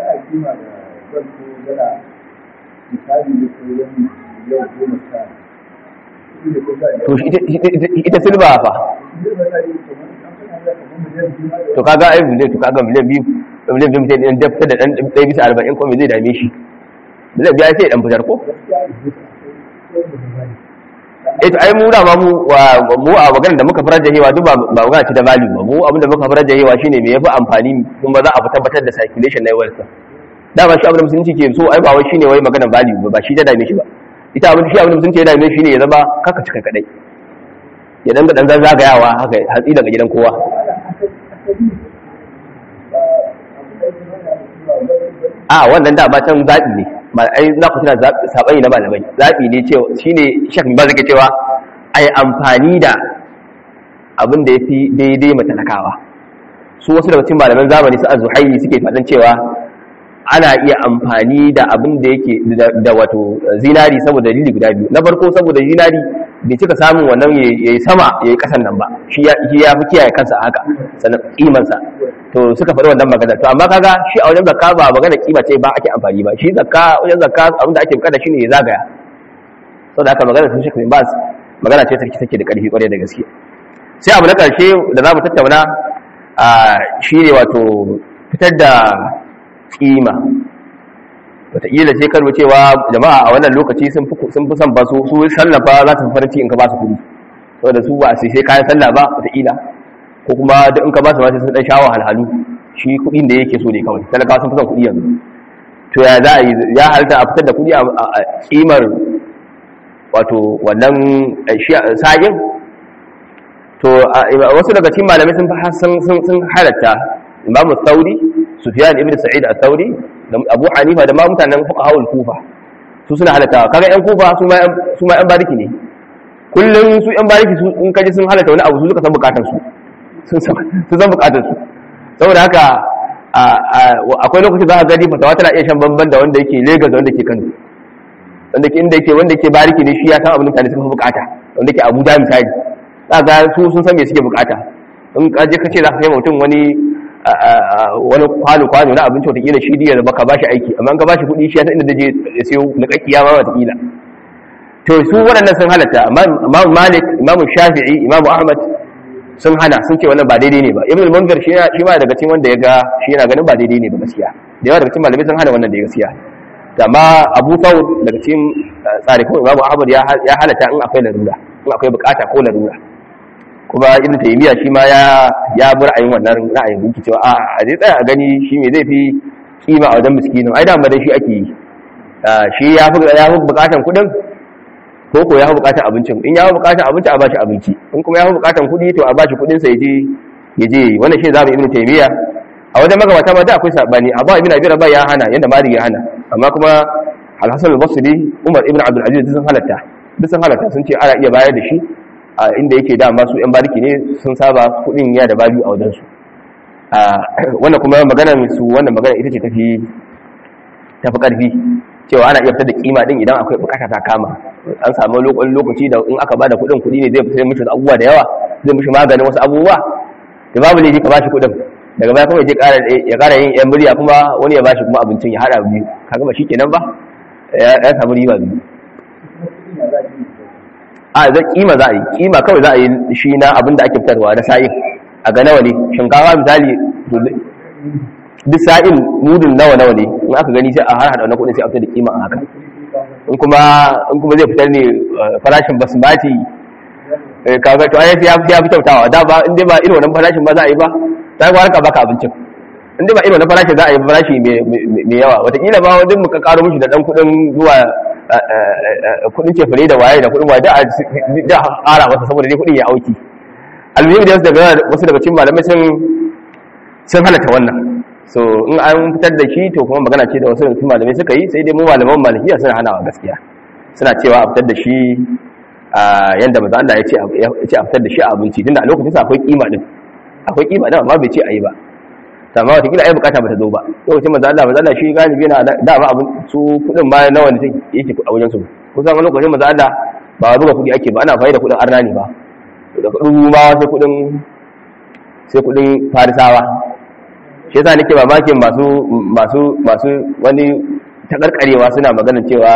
to ita silba fa to kaga ai miliyan to kaga miliyan biyu miliyan biyu mutum da fita da dan ɗaya bisa arba'in ko me zai dame shi miliyan biya sai dan fitar ko eh to ai mu da ma mu mu a maganar da muka farar jahewa duk ba magana ce da value ba mu abinda muka farar jahewa shine me yafi amfani kuma za a tabbatar da circulation na wealth da ba shi abin da musulunci ke so ai ba wai shine wai maganar value ba ba shi ta dame shi ba ita abin shi abin da musulunci ya dame shi ne ya zama kaka cika kadai ya danga dan zagayawa haka hatsi daga gidan kowa a wannan da ba can zaɓi ne ai za ku tuna saɓani na malamai zaɓi ne cewa shine shek ba zai cewa ai amfani da abin da ya fi daidai matalakawa su wasu daga cikin malaman zamani su azuhayi suke faɗin cewa ana iya amfani da abin da yake da wato zinari saboda dalili guda biyu na farko saboda zinari bai cika samun wannan ya yi sama ya yi kasan nan ba shi ya fi kiyaye kansa haka sannan kimansa to suka faɗi wannan magana to amma kaga shi a wajen zakka ba magana kima ce ba ake amfani ba shi zakka wajen zakka abin da ake bukata shine ya zagaya saboda haka magana sun shekaru ba magana ce take take da ƙarfi ƙwarai da gaske sai abu na ƙarshe da za mu tattauna shi ne wato fitar da kima wataƙila sai karbo cewa jama'a a wannan lokaci sun fi son ba su su sallafa za su farci in ka ba su kuɗi saboda su ba su sai kayan sallah ba wataƙila ko kuma duk in ka ba su ba sun dan shawo halhalu shi kuɗin da yake so ne kawai talakawa sun fi son kuɗi yanzu to ya za a yi ya halitta a fitar da kuɗi a kimar wato wannan sa'in to wasu daga cikin malamai sun sun halatta imamu sauri sufyan ibn sa'id al-thawri da abu hanifa da ma mutanen fuqaha'ul kufa su suna halatta kaga yan kufa su ma su ma yan bariki ne kullun su yan bariki su in kaji sun halatta wani abu su suka san bukatun su sun san bukatun su saboda haka akwai lokacin za ka gani fatawa tana iya shan bamban da wanda yake Lagos da wanda yake Kano wanda ke inda yake wanda yake bariki ne shi ya san abin mutane suka fi bukata wanda yake Abuja misali za ga su sun san me suke bukata in ka je ka ce za ka kai mutum wani wani kwano-kwano na abinci watakila shi diyar baka ba shi aiki amma ka ba shi kudi shi ya inda da je ya siyo na kakkiya ma watakila to su waɗannan sun halatta amma imamu malik imamu shafi'i imamu ahmad sun hana sun ce wannan ba daidai ne ba ibn al-munzir shi ma daga cikin wanda ya ga shi yana ganin ba daidai ne ba gaskiya da yawa daga cikin malamai sun hana wannan da gaskiya amma abu thawr daga cikin tsari ko imamu ahmad ya halatta in akwai larura in akwai bukata ko larura kuma ibn taymiya shi ma ya ya bi ra'ayin wannan ra'ayin gunki cewa a a zai tsaya a gani shi me zai fi kima a wajen miskinin ai da dai shi ake yi shi ya fi ya fi bukatan kudin ko ko ya fi bukatar abincin in ya fi bukatar abinci a bashi abinci in kuma ya fi bukatar kuɗi to a bashi kuɗin sa yaje yaje wannan shi zamu ibnu taymiya a wajen magabata ma da akwai sabani abu ibn abi rabah ya hana yanda mari ya hana amma kuma al-hasan al-basri umar ibn abdul aziz sun halatta duk sun halatta sun ce ana iya bayar da shi a inda yake da masu yan bariki ne sun saba kuɗin ya da babu a wajen su wannan kuma magana su wannan magana ita ce tafi tafi karfi cewa ana iya fitar da kima din idan akwai bukata ta kama an samu lokaci da in aka bada kudin kudi ne zai fitar mishi da abubuwa da yawa zai mishi maganin wasu abubuwa da babu ne ka bashi kudin daga baya kuma ya kara yin yan murya kuma wani ya bashi kuma abincin ya hada biyu kaga ba shikenan ba ya samu riba biyu a zai kima za a yi kima kawai za a yi shi na abin da ake fitarwa na sa'in a ga nawa ne shinkafa misali duk sa'in mudun nawa nawa ne in aka gani sai a har hada wannan kudin sai a fitar da kima a haka in kuma in kuma zai fitar ne farashin basmati kaga to ai ya fi kyautawa da ba in dai ba irin wannan farashin ba za a yi ba sai ga harka baka abincin in dai ba irin wannan farashin za a yi farashi mai yawa wataƙila ba wajen muka karo mishi da dan kudin zuwa kudin cefane da waye da kudin waye da a ƙara masa saboda dai kudin ya auki almuhim da wasu daga cikin malamai sun sun halatta wannan so in an fitar da shi to kuma magana ce da wasu daga malamai suka yi sai dai mu malaman malikiya suna hanawa gaskiya suna cewa a fitar da shi a yanda maza Allah ya ce a fitar da shi a abinci tunda a lokacin sa akwai kima din akwai kima din amma bai ce a yi ba amma wata kila ai bukata bata zo ba lokacin maza Allah maza Allah shi galibi yana da ba abin su kudin ma nawa ne yake a wajen su kusan a lokacin maza Allah ba zuba kudi ake ba ana fa'ida da kudin arna ne ba da kudin rumawa sai kudin sai kudin farisawa shi yasa nake mamakin masu masu masu wani takarkarewa suna maganar cewa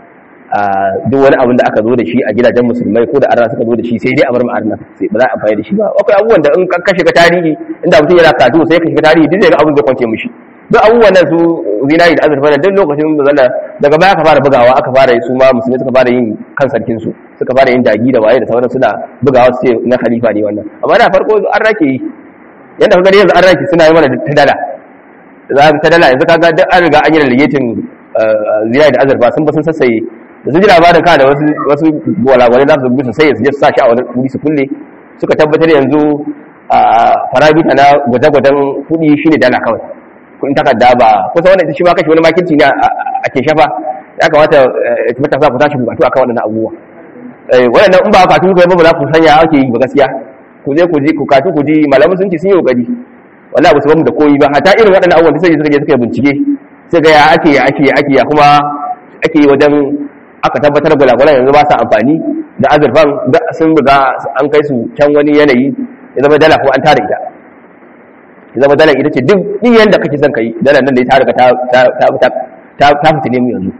duk wani abin da aka zo da shi a gidajen musulmai ko da arna suka zo da shi sai dai a bar ma'arna sai ba za a amfani da shi ba akwai abubuwan da in ka shiga tarihi inda mutum yana katu sai ka shiga tarihi duk zai ga abin zai kwance mishi duk abubuwan nan su zinari da azurfa da duk lokacin da zalla daga baya aka fara bugawa aka fara su ma musulmai suka fara yin kan sarkin su suka fara yin dagi da waye da sauran suna bugawa su ce na khalifa ne wannan amma da farko an rake yi yadda kaga yanzu an rake suna yi mana ta dala za ka ta dala yanzu kaga duk an riga an yi relegating zinari da azurfa sun ba sun sassaye da su ji labarin ka da wasu wasu gwalagwalai za su bi sai su je su sa shi a wani wuri su kulle suka tabbatar yanzu a farabita na gwaje-gwajen kuɗi shine dala kawai kuɗin takarda ba kusa wannan shi ma kashi wani makirci ne a ke shafa ya kamata matasa ku tashi bukatu akan waɗannan abubuwa waɗannan in ba katu ku ba ba za ku sanya ake yi ba gaskiya ku je ku ji ku katu ku ji malamin sun ce sun yi kokari wallahi ba su bamu da koyi ba hata irin waɗannan abubuwan da sai suka je suka bincike sai ga ya ake ya ake ya ake ya kuma ake yi wajen aka tabbatar da gwalagwala yanzu ba sa amfani da azurfan da sun riga an kai su can wani yanayi ya zama dala ko an tara ita ya zama dala ita ce duk ɗiyan da kake son kai dala nan da ya tara ta ta ta fitile mu yanzu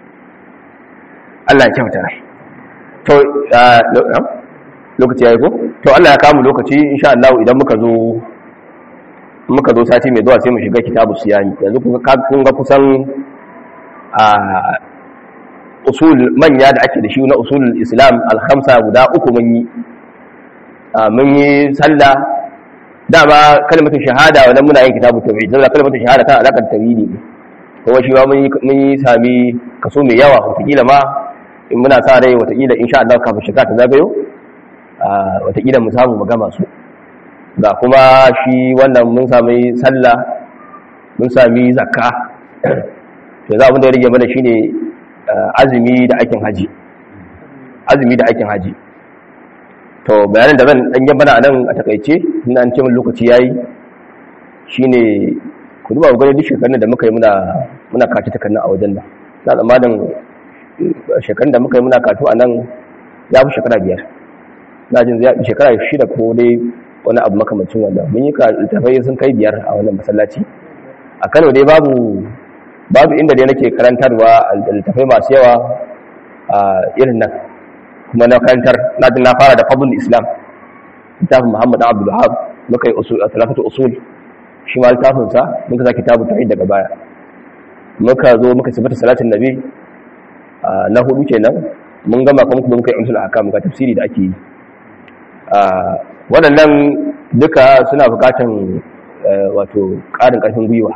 Allah ya kyauta to lokaci yayi ko to Allah ya kamu lokaci insha Allah idan muka zo muka zo sati mai zuwa sai mu shiga kitabu siyani yanzu kun ga kusan a usul manya da ake da shi na usulul islam alhamsa guda uku mun yi mun yi sallah dama kalmatu shahada wannan muna yin kitabu tauhid saboda kalmatu shahada tana alakar tauhidi ne kuma shi ma mun yi sami kaso mai yawa wataƙila ma in muna sa rai wataƙila insha Allah kafin shiga ta zagayo wataƙila mu samu mu gama su ga kuma shi wannan mun sami sallah mun sami zakka to za abin da ya rage mana shine azumi da aikin haji azumi da aikin haji to bayanin da zan dan yi bana nan a takaice ina an ce min lokaci yayi shine ku duba ku gani duk shekarun da muka yi muna muna kaci takannin a wajen nan na tsammanin shekarun da muka yi muna katu a nan ya fi shekara biyar na jin zai shekara shida ko dai wani abu makamancin wannan mun yi littafai sun kai biyar a wannan masallaci a kano dai babu babu inda dai nake karantarwa a littafai masu yawa a irin nan kuma na karantar na na fara da fadlul islam littafin muhammad abdul wahab muka yi usul talafatu usul shi ma littafin sa muka sa kitabu tauhid daga baya muka zo muka sifata salatin nabi na hudu kenan mun gama kuma kuma muka yi umsul ahkam ga tafsiri da ake yi waɗannan duka suna buƙatan wato ƙarin ƙarfin gwiwa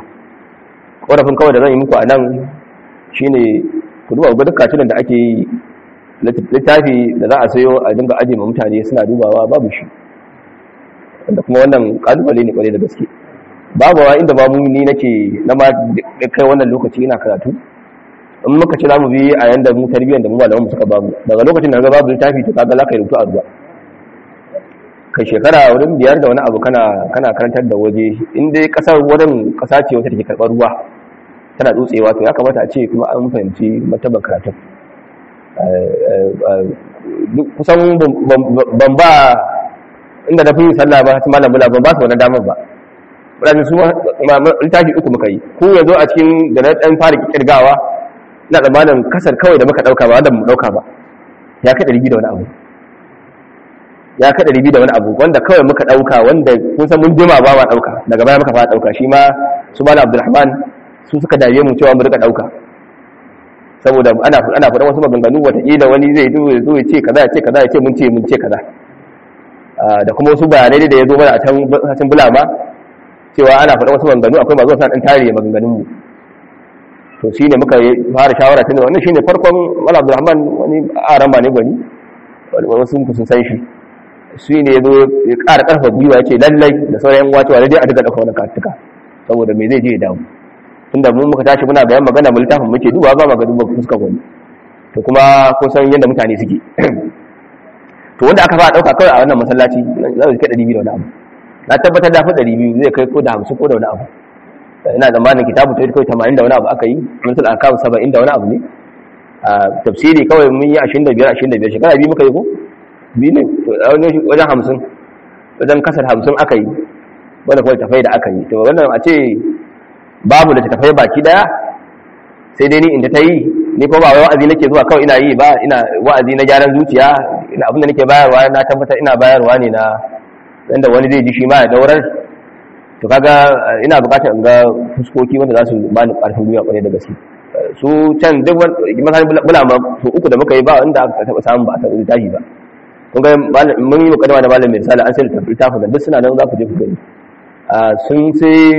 ƙorafin kawai da zan yi muku a nan shi ne ku duba ga duka da ake yi littafi da za a sayo a dinga aje ma mutane suna dubawa babu shi da kuma wannan kalubale ne kwarai da gaske babu wa inda babu ni nake na ma kai wannan lokaci ina karatu in muka ci zamu bi a yanda mu tarbiyyar da mu malaman mu suka babu daga lokacin da ga babu littafi to kaga za ka yi rubutu a ruwa kai shekara wurin biyar da wani abu kana kana karantar da waje in dai kasar wurin kasa ce wata take karɓar ruwa tana tsotsewa to ya kamata a ce kuma an fahimci martaban karatun kusan ban ba inda na fi yin sallah ba su malam bula ban ba su wani damar ba wadannan su littafi uku muka yi ku yanzu a cikin da na ɗan fara kirgawa ina tsammanin kasar kawai da muka ɗauka ba wanda mu ɗauka ba ya kai ɗari biyu da wani abu ya kai ɗari biyu da wani abu wanda kawai muka ɗauka wanda kun san mun jima ba ma ɗauka daga baya muka fara ɗauka shi ma su malam abdulrahman su suka dame mu cewa mu rika ɗauka saboda ana ana faɗan wasu maganganu wataƙila wani zai zo ya zo ya ce kaza ya ce kaza ya ce mun ce mun ce kaza da kuma wasu bayanai da ya zo mana a can can bulama cewa ana faɗan wasu maganganu akwai masu wasu ɗan tare maganganun mu to shine muka fara shawara tun wannan shine farkon Malam Abdulrahman wani aran ba ne gwani wasu ku sun san shi shi ne ya zo ya ƙara ƙarfa gwiwa ya ce lallai da sauran yan wacewa dai a duka ɗauka wani katuka saboda me zai je ya damu tunda mun muka tashi muna bayan magana mu littafin muke duba ba magana duba fuskar wani to kuma ko san yadda mutane suke to wanda aka fara dauka kawai a wannan masallaci za su kai 200 da wani abu na tabbatar da fa 200 zai kai ko da 50 ko da wani abu ina zamanin kitabu ta kai 80 da wani abu aka yi musul akam 70 da wani abu ne a tafsiri kawai mun yi 25 25 shekara biyu muka yi ko biyu ne to wajen 50 wajen kasar 50 aka yi wanda kawai tafai da aka yi to wannan a ce babu da tafai baki daya sai dai ni inda ta yi ni ko ba wai wa'azi nake zuwa kawai ina yi ba ina wa'azi na gyaran zuciya ina abin da nake bayarwa na tabbatar ina bayarwa ne na inda wani zai ji shi ma ya daurar to kaga ina bukatar in ga fuskoki wanda za su ba ni karfin duniya kwarai da gaske su can duk masan bulama su uku da muka yi ba inda aka taba samun ba a taɓa tashi ba kun ga mun yi mukaddama da malamin misali an sai littafin da duk suna nan za ku je ku gani sun sai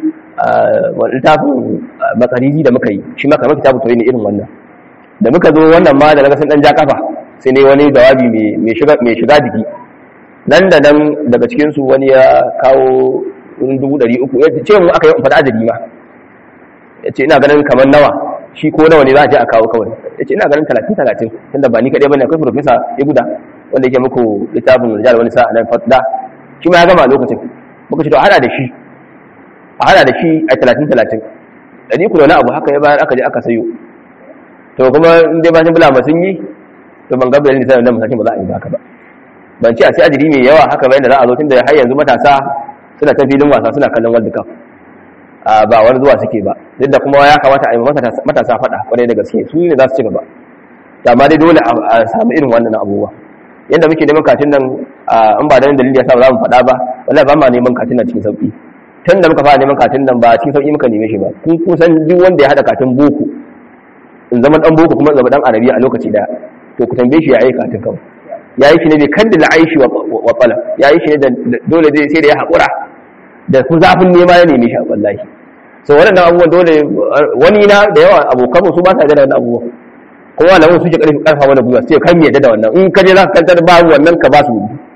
littafin matsariri da muka yi shi maka maka tabu ne irin wannan da muka zo wannan ma da naga sun dan ja kafa sai ne wani jawabi mai shiga jiki nan da nan daga cikinsu wani ya kawo dubu ɗari uku ya ce mu aka yi faɗa adadi ma ya ce ina ganin kamar nawa shi ko nawa ne za a je a kawo kawai ya ce ina ganin talatin talatin tunda ba ni kaɗai bane akwai profesa ya guda wanda yake muku littafin rijal wani sa'a nan fatda shi ma ya gama a lokacin muka ce to hada da shi a hada da shi a talatin talatin ɗari ku da wani abu haka ya bayar aka je aka sayo to kuma in dai bashin bulama sun yi to ban ga bayanin da sai masashin ba za a yi haka ba ban ce a sai adiri mai yawa haka bayan da za a zo tun da har yanzu matasa suna ta filin wasa suna kallon world cup ba wani zuwa suke ba duk da kuma ya kamata a yi matasa faɗa kwarai da gaske su ne za su ci gaba amma dai dole a samu irin wannan abubuwa yadda muke neman katin nan in ba da dalili ya sa ba za mu faɗa ba wallahi ba ma neman katin nan cikin sauƙi tun da muka fara neman katin nan ba cikin sauƙi muka neme shi ba kun kusan duk wanda ya haɗa katin boko in zama ɗan boko kuma zama ɗan arabiya a lokaci ɗaya to ku tambaye shi ya yi katin kawai ya yi shi ne bai kan da aishi wa tsala ya yi shi ne da dole zai sai da ya haƙura da ku zafin nema ya neme shi a wallahi so waɗannan abubuwan dole wani na da yawa abokan su ba sa da wannan abubuwan kuma malamin su ke ƙarfi ƙarfa wani gwiwa sai kan yadda da wannan in ka je za ka kantar ba wannan ka ba su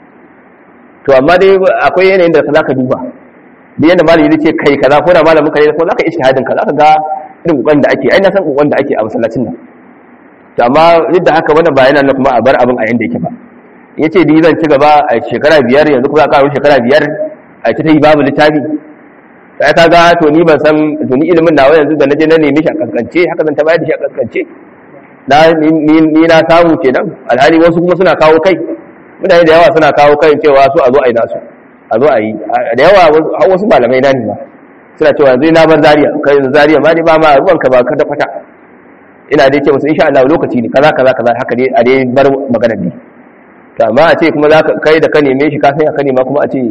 to amma dai akwai yanayin da za ka duba da yadda malami zai ce kai kaza ko da malamin kare ko zaka ishtihadin ka zaka ga irin kokon da ake ai na san kokon da ake a masallacin nan to amma duk da haka wannan ba yana kuma a bar abin a yanda yake ba yace ni zan ci gaba a shekara biyar yanzu kuma ka shekara biyar a ta yi babu littafi sai ka ga to ni ban san to ni ilimin nawa yanzu da naje na neme shi a kaskance haka zan ta bayar da shi a kaskance na ni na samu kenan alhali wasu kuma suna kawo kai mutane da yawa suna kawo kai cewa su a zo a yi nasu a zo a yi da yawa har wasu malamai na ne ba suna cewa zai na bar zariya kai zariya ma ne ba ma ruwan ka ba ka da kwata ina dai ce musu insha Allah lokaci ne kaza kaza kaza haka dai a dai bar magana ne to amma a ce kuma za ka kai da ka neme shi ka san ka nema kuma a ce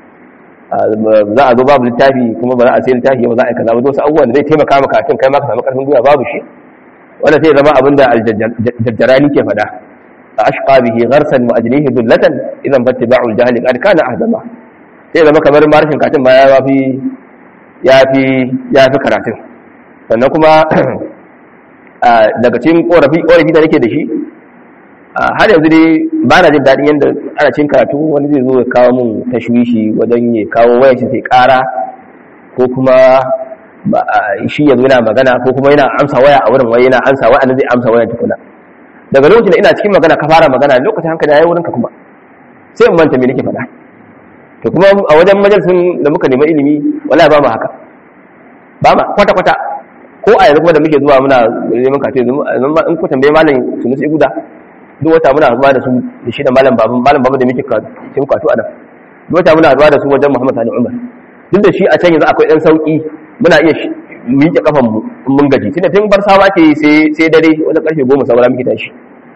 za a zo babu littafi kuma ba za a sai littafi ba za a yi kaza ba wasu abubuwan da zai taimaka maka kan kai ma ka samu karfin gwiwa babu shi wanda sai zama abin da aljajjarani ke faɗa ashqa bihi gharsan wa ajlihi dullatan idan fattiba'u al-jahli qad kana ahdama sai zama kamar marshin katin ba ya fi ya fi ya fi karatun sannan kuma daga cikin korafi korafi da nake da shi har yanzu dai ba na jin daɗin yadda ana cin karatu wani zai zo ya kawo mun tashwishi wajen ya kawo wayar shi sai ƙara ko kuma shi yanzu yana magana ko kuma yana amsa waya a wurin waya yana amsa waya zai amsa wayan tukuna daga lokacin da ina cikin magana ka fara magana lokacin hankali ya yi wurinka kuma sai in manta me nake faɗa to kuma a wajen majalisun da muka nemi ilimi wallahi ba mu haka ba ma kwata kwata ko a yanzu kuma da muke zuwa muna neman kace yanzu in ku tambaye malam su musu iguda duk wata muna zuwa da su da shi da malam babu malam babu da muke kace katu a nan duk wata muna zuwa da su wajen Muhammad Sani Umar duk da shi a can yanzu akwai dan sauki muna iya miƙe kafan mu mun gaji tunda tun bar sawa ke sai sai dare wanda karfe 10 saura muke tashi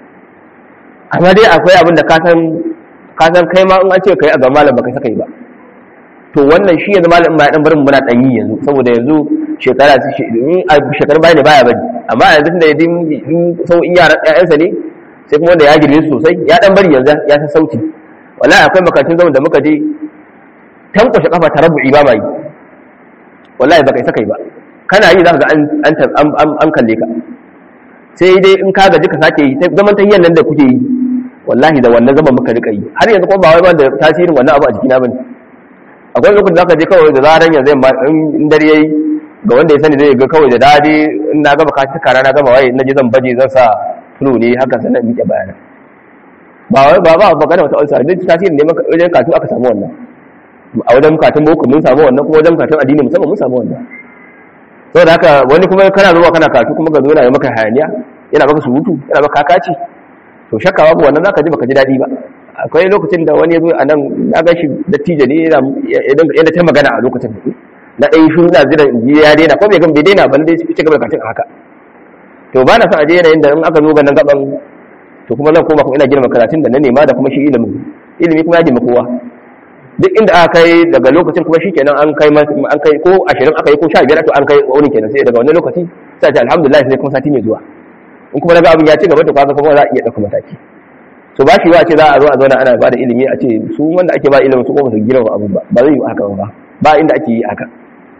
amma dai akwai abin da ka san ka san kai ma in an ce kai a ga malam baka saka yi ba to wannan shi yanzu malam ma dan barin muna dan yi yanzu saboda yanzu shekara su shi in a shekaru baya ne baya bari amma yanzu tunda yadin sau in yaran ƴaƴansa ne sai kuma wanda ya girme su sosai ya dan bari yanzu ya san sauti wallahi akwai makatun zaman da muka je tankwashe kafa ta rabu'i ba mai wallahi baka isa kai ba kana yi zaka ga an an an kalle ka sai dai in ka gaji ka sake yi zaman tahiyyan nan da kuke yi wallahi da wannan zaman muka rika yi har yanzu kuma ba wai ba da tasirin wannan abu a jikina bane akwai lokacin da zaka je kawai da zaran yanzu in dare yayi ga wanda ya sani zai ga kawai da dadi in na gaba kashi kara na gama waye na je zan baje zan sa flu ne haka sanan miƙe bayana ba wai ba ba magana wata ulsa duk tasirin ne wajen katu aka samu wannan a wajen katun boko mun samu wannan kuma wajen katun addini musamman mun samu wannan saboda haka wani kuma kana zuwa kana katu kuma ga zo yana maka hayaniya yana maka surutu yana maka kakaci to shakka babu wannan zaka ji baka ji dadi ba akwai lokacin da wani ya zo a nan na gashi dattijo ne yana ta magana a lokacin na ɗan shi na zira ya daina ko bai gan bai daina ban dai ci gaba da katin haka to ba na son a je yanayin da in aka zo ganin gaban to kuma zan koma kuma ina girma karatun da na nema da kuma shi ilimin ilimi kuma ya girma kowa duk inda aka kai daga lokacin kuma shi kenan an kai an kai ko ashirin aka yi ko sha biyar to an kai wurin kenan sai daga wannan lokaci sai ta alhamdulillah sai kuma sati mai zuwa in kuma daga abin ya ci gaba to kaga kuma za a iya ɗauka mataki so ba shi ba ce za a zo a zauna ana ba da ilimi a ce su wanda ake ba ilimin su kuma su girma abin ba ba zai yi haka ba ba inda ake yi haka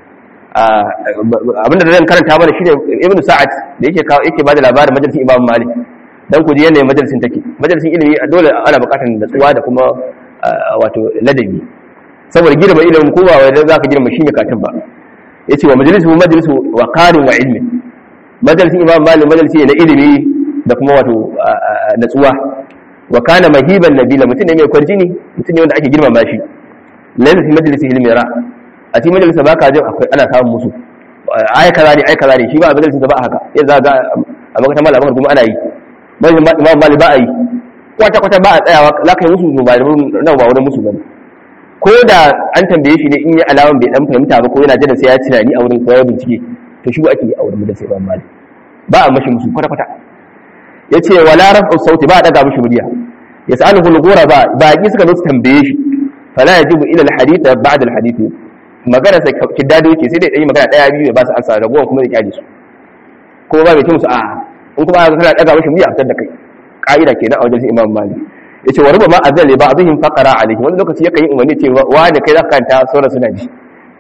abinda da zan karanta mana shine ibnu sa'ad da yake kawo yake bada labarin majalisin imam malik dan ku ji yanayin majalisin take majalisin ilimi dole ana bukatar natsuwa da kuma wato ladabi saboda girma ilimin ko ba wai dan zaka girma shi ne katin ba yace wa majalisu majalisu wa qarin wa ilmi majalisin imam malik majalisi ne na ilimi da kuma wato natsuwa wa kana mahiban nabila mutum ne mai kwarjini mutum ne wanda ake girmama shi laysa fi majlisi ilmi ra a cikin majalisa baka jin akwai ana samun musu ai kaza ne ai kaza ne shi ba a majalisin ba haka sai za ga a makatan malaman kuma ana yi majalisin imam mali ba a yi kwata kwata ba a tsayawa za ka yi musu ba nan ba wurin musu bane ko da an tambaye shi ne in yi alaman bai dan fahimta ba ko yana jira sai ya tunani a wurin koyar bincike to shi ba ake yi a wurin majalisin imam mali ba a mashi musu kwata kwata yace wala rafu sauti ba a daga mishi murya yas'aluhu al-ghuraba baqi suka zo su tambaye shi fala yajibu ila al-hadith ba'da al-hadith magana sai kiddado yake sai dai dai magana daya biyu ba su ansa ragowar kuma da kyale su kuma ba bai ce musu a in kuma aka kana daga mishi murya fitar da kai ka'ida kenan a wajen imam malik yace wa rubama azali ba'dihim faqara alayhi wani lokaci yakan yi umarni ce wa da kai zaka kanta sauran suna ji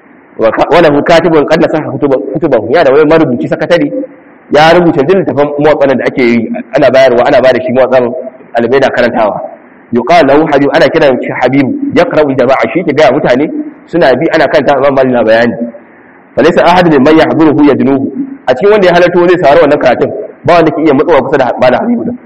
wala hu katibun qad nasaha kutubahu ya da wani marubuci sakatare ya rubuta duk littafin motsanan da ake yi ana bayarwa ana bada shi motsan albai da karantawa yuqal lahu habib ana kiran shi habib yaqra'u jama'a shi ke ga mutane suna bi ana kanta imam malik na bayani falaysa ahadun man yahduruhu yadnuhu a cikin wanda ya halarta zai saurari wannan karatun ba wanda ke iya matsowa kusa da malam habibu din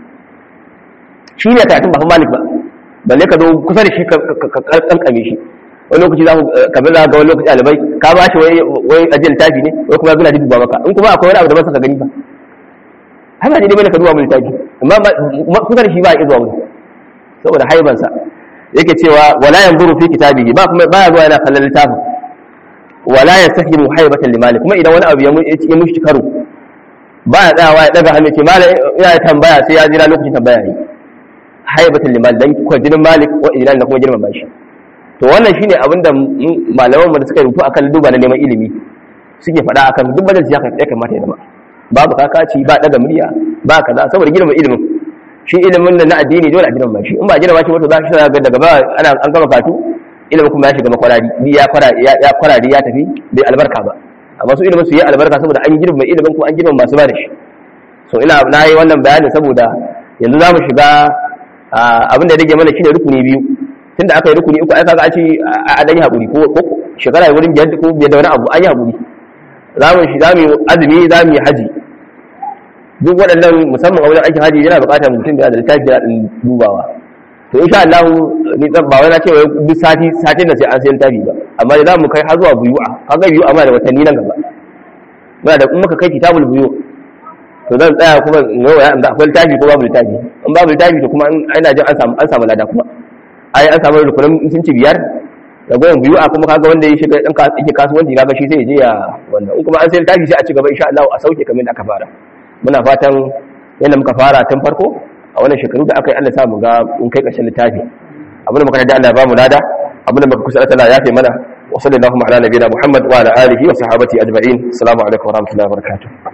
shi ne karatun ba malik ba balle ka zo kusa da shi ka kankame shi wani lokaci za ku kamar za ga wani lokaci alibai ka ba shi wai ajiyar tafi ne wai kuma gina duba maka in kuma akwai wani abu da ba saka gani ba haka ne dai bane ka duba mun tafi amma kusa da shi ba a zuwa wani saboda haibansa yake cewa wala yanzuru fi kitabihi ba kuma baya zuwa yana kallon littafin wala yastahimu haibatan limali kuma idan wani abu ya mushi karo ba ya tsayawa ya daga hannu ce malam ya tambaya sai ya jira lokacin tambaya ne haibatan limali dan kwajinin malik wa ijlal da kuma girmama shi to wannan shine abin da malaman mu da suka rubuta akan duba na neman ilimi suke faɗa akan duk majalisi ya kamata ya zama babu kakaci ba daga murya ba kaza saboda girma ilimin shi ilimin da na addini dole a girma shi in ba girma shi wato za shi ga daga ba ana an gama katu ilimin kuma ya shiga makwarari ya kwarari ya kwarari ya tafi bai albarka ba amma su ilimin su yi albarka saboda an girma ilimin kuma an girma masu ba da shi so ina na yi wannan bayanin saboda yanzu za mu shiga abin da rage mana shine rukuni biyu tunda aka yi rukuni uku ai kaga a ce a dan yi hakuri ko shekara wurin biyar ko biyar da wani abu an yi hakuri za mu shi za mu azumi za mu yi haji duk waɗannan musamman a wajen aikin haji yana buƙatar mutum da littafi da ɗin dubawa to insha Allah ni ba wai na ce wai duk sati satin da sai an sayi littafi ba amma da za mu kai har zuwa buyu'a kaga buyu'a ma da watanni nan gaba muna da in muka kai kitabul buyu to zan tsaya kuma in ga waya da akwai littafi ko babu littafi in babu littafi to kuma ina jin an samu an samu lada kuma ai an samu rukunin sun ci biyar da goyon biyu a kuma kaga wanda ya shiga dan yake kasuwanci kaga shi sai ya je ya wannan in kuma an sai littafi sai a ci gaba insha Allah a sauke kamar da aka fara muna fatan yadda muka fara tun farko a wannan shekaru da aka yi Allah sa mu ga in kai ƙarshen littafi abin da muka da Allah ya ba mu lada abin da muka kusa Allah ya fi mana wa sallallahu ala nabiyina Muhammad wa ala alihi wa sahabati ajma'in assalamu alaikum wa rahmatullahi wa barakatuh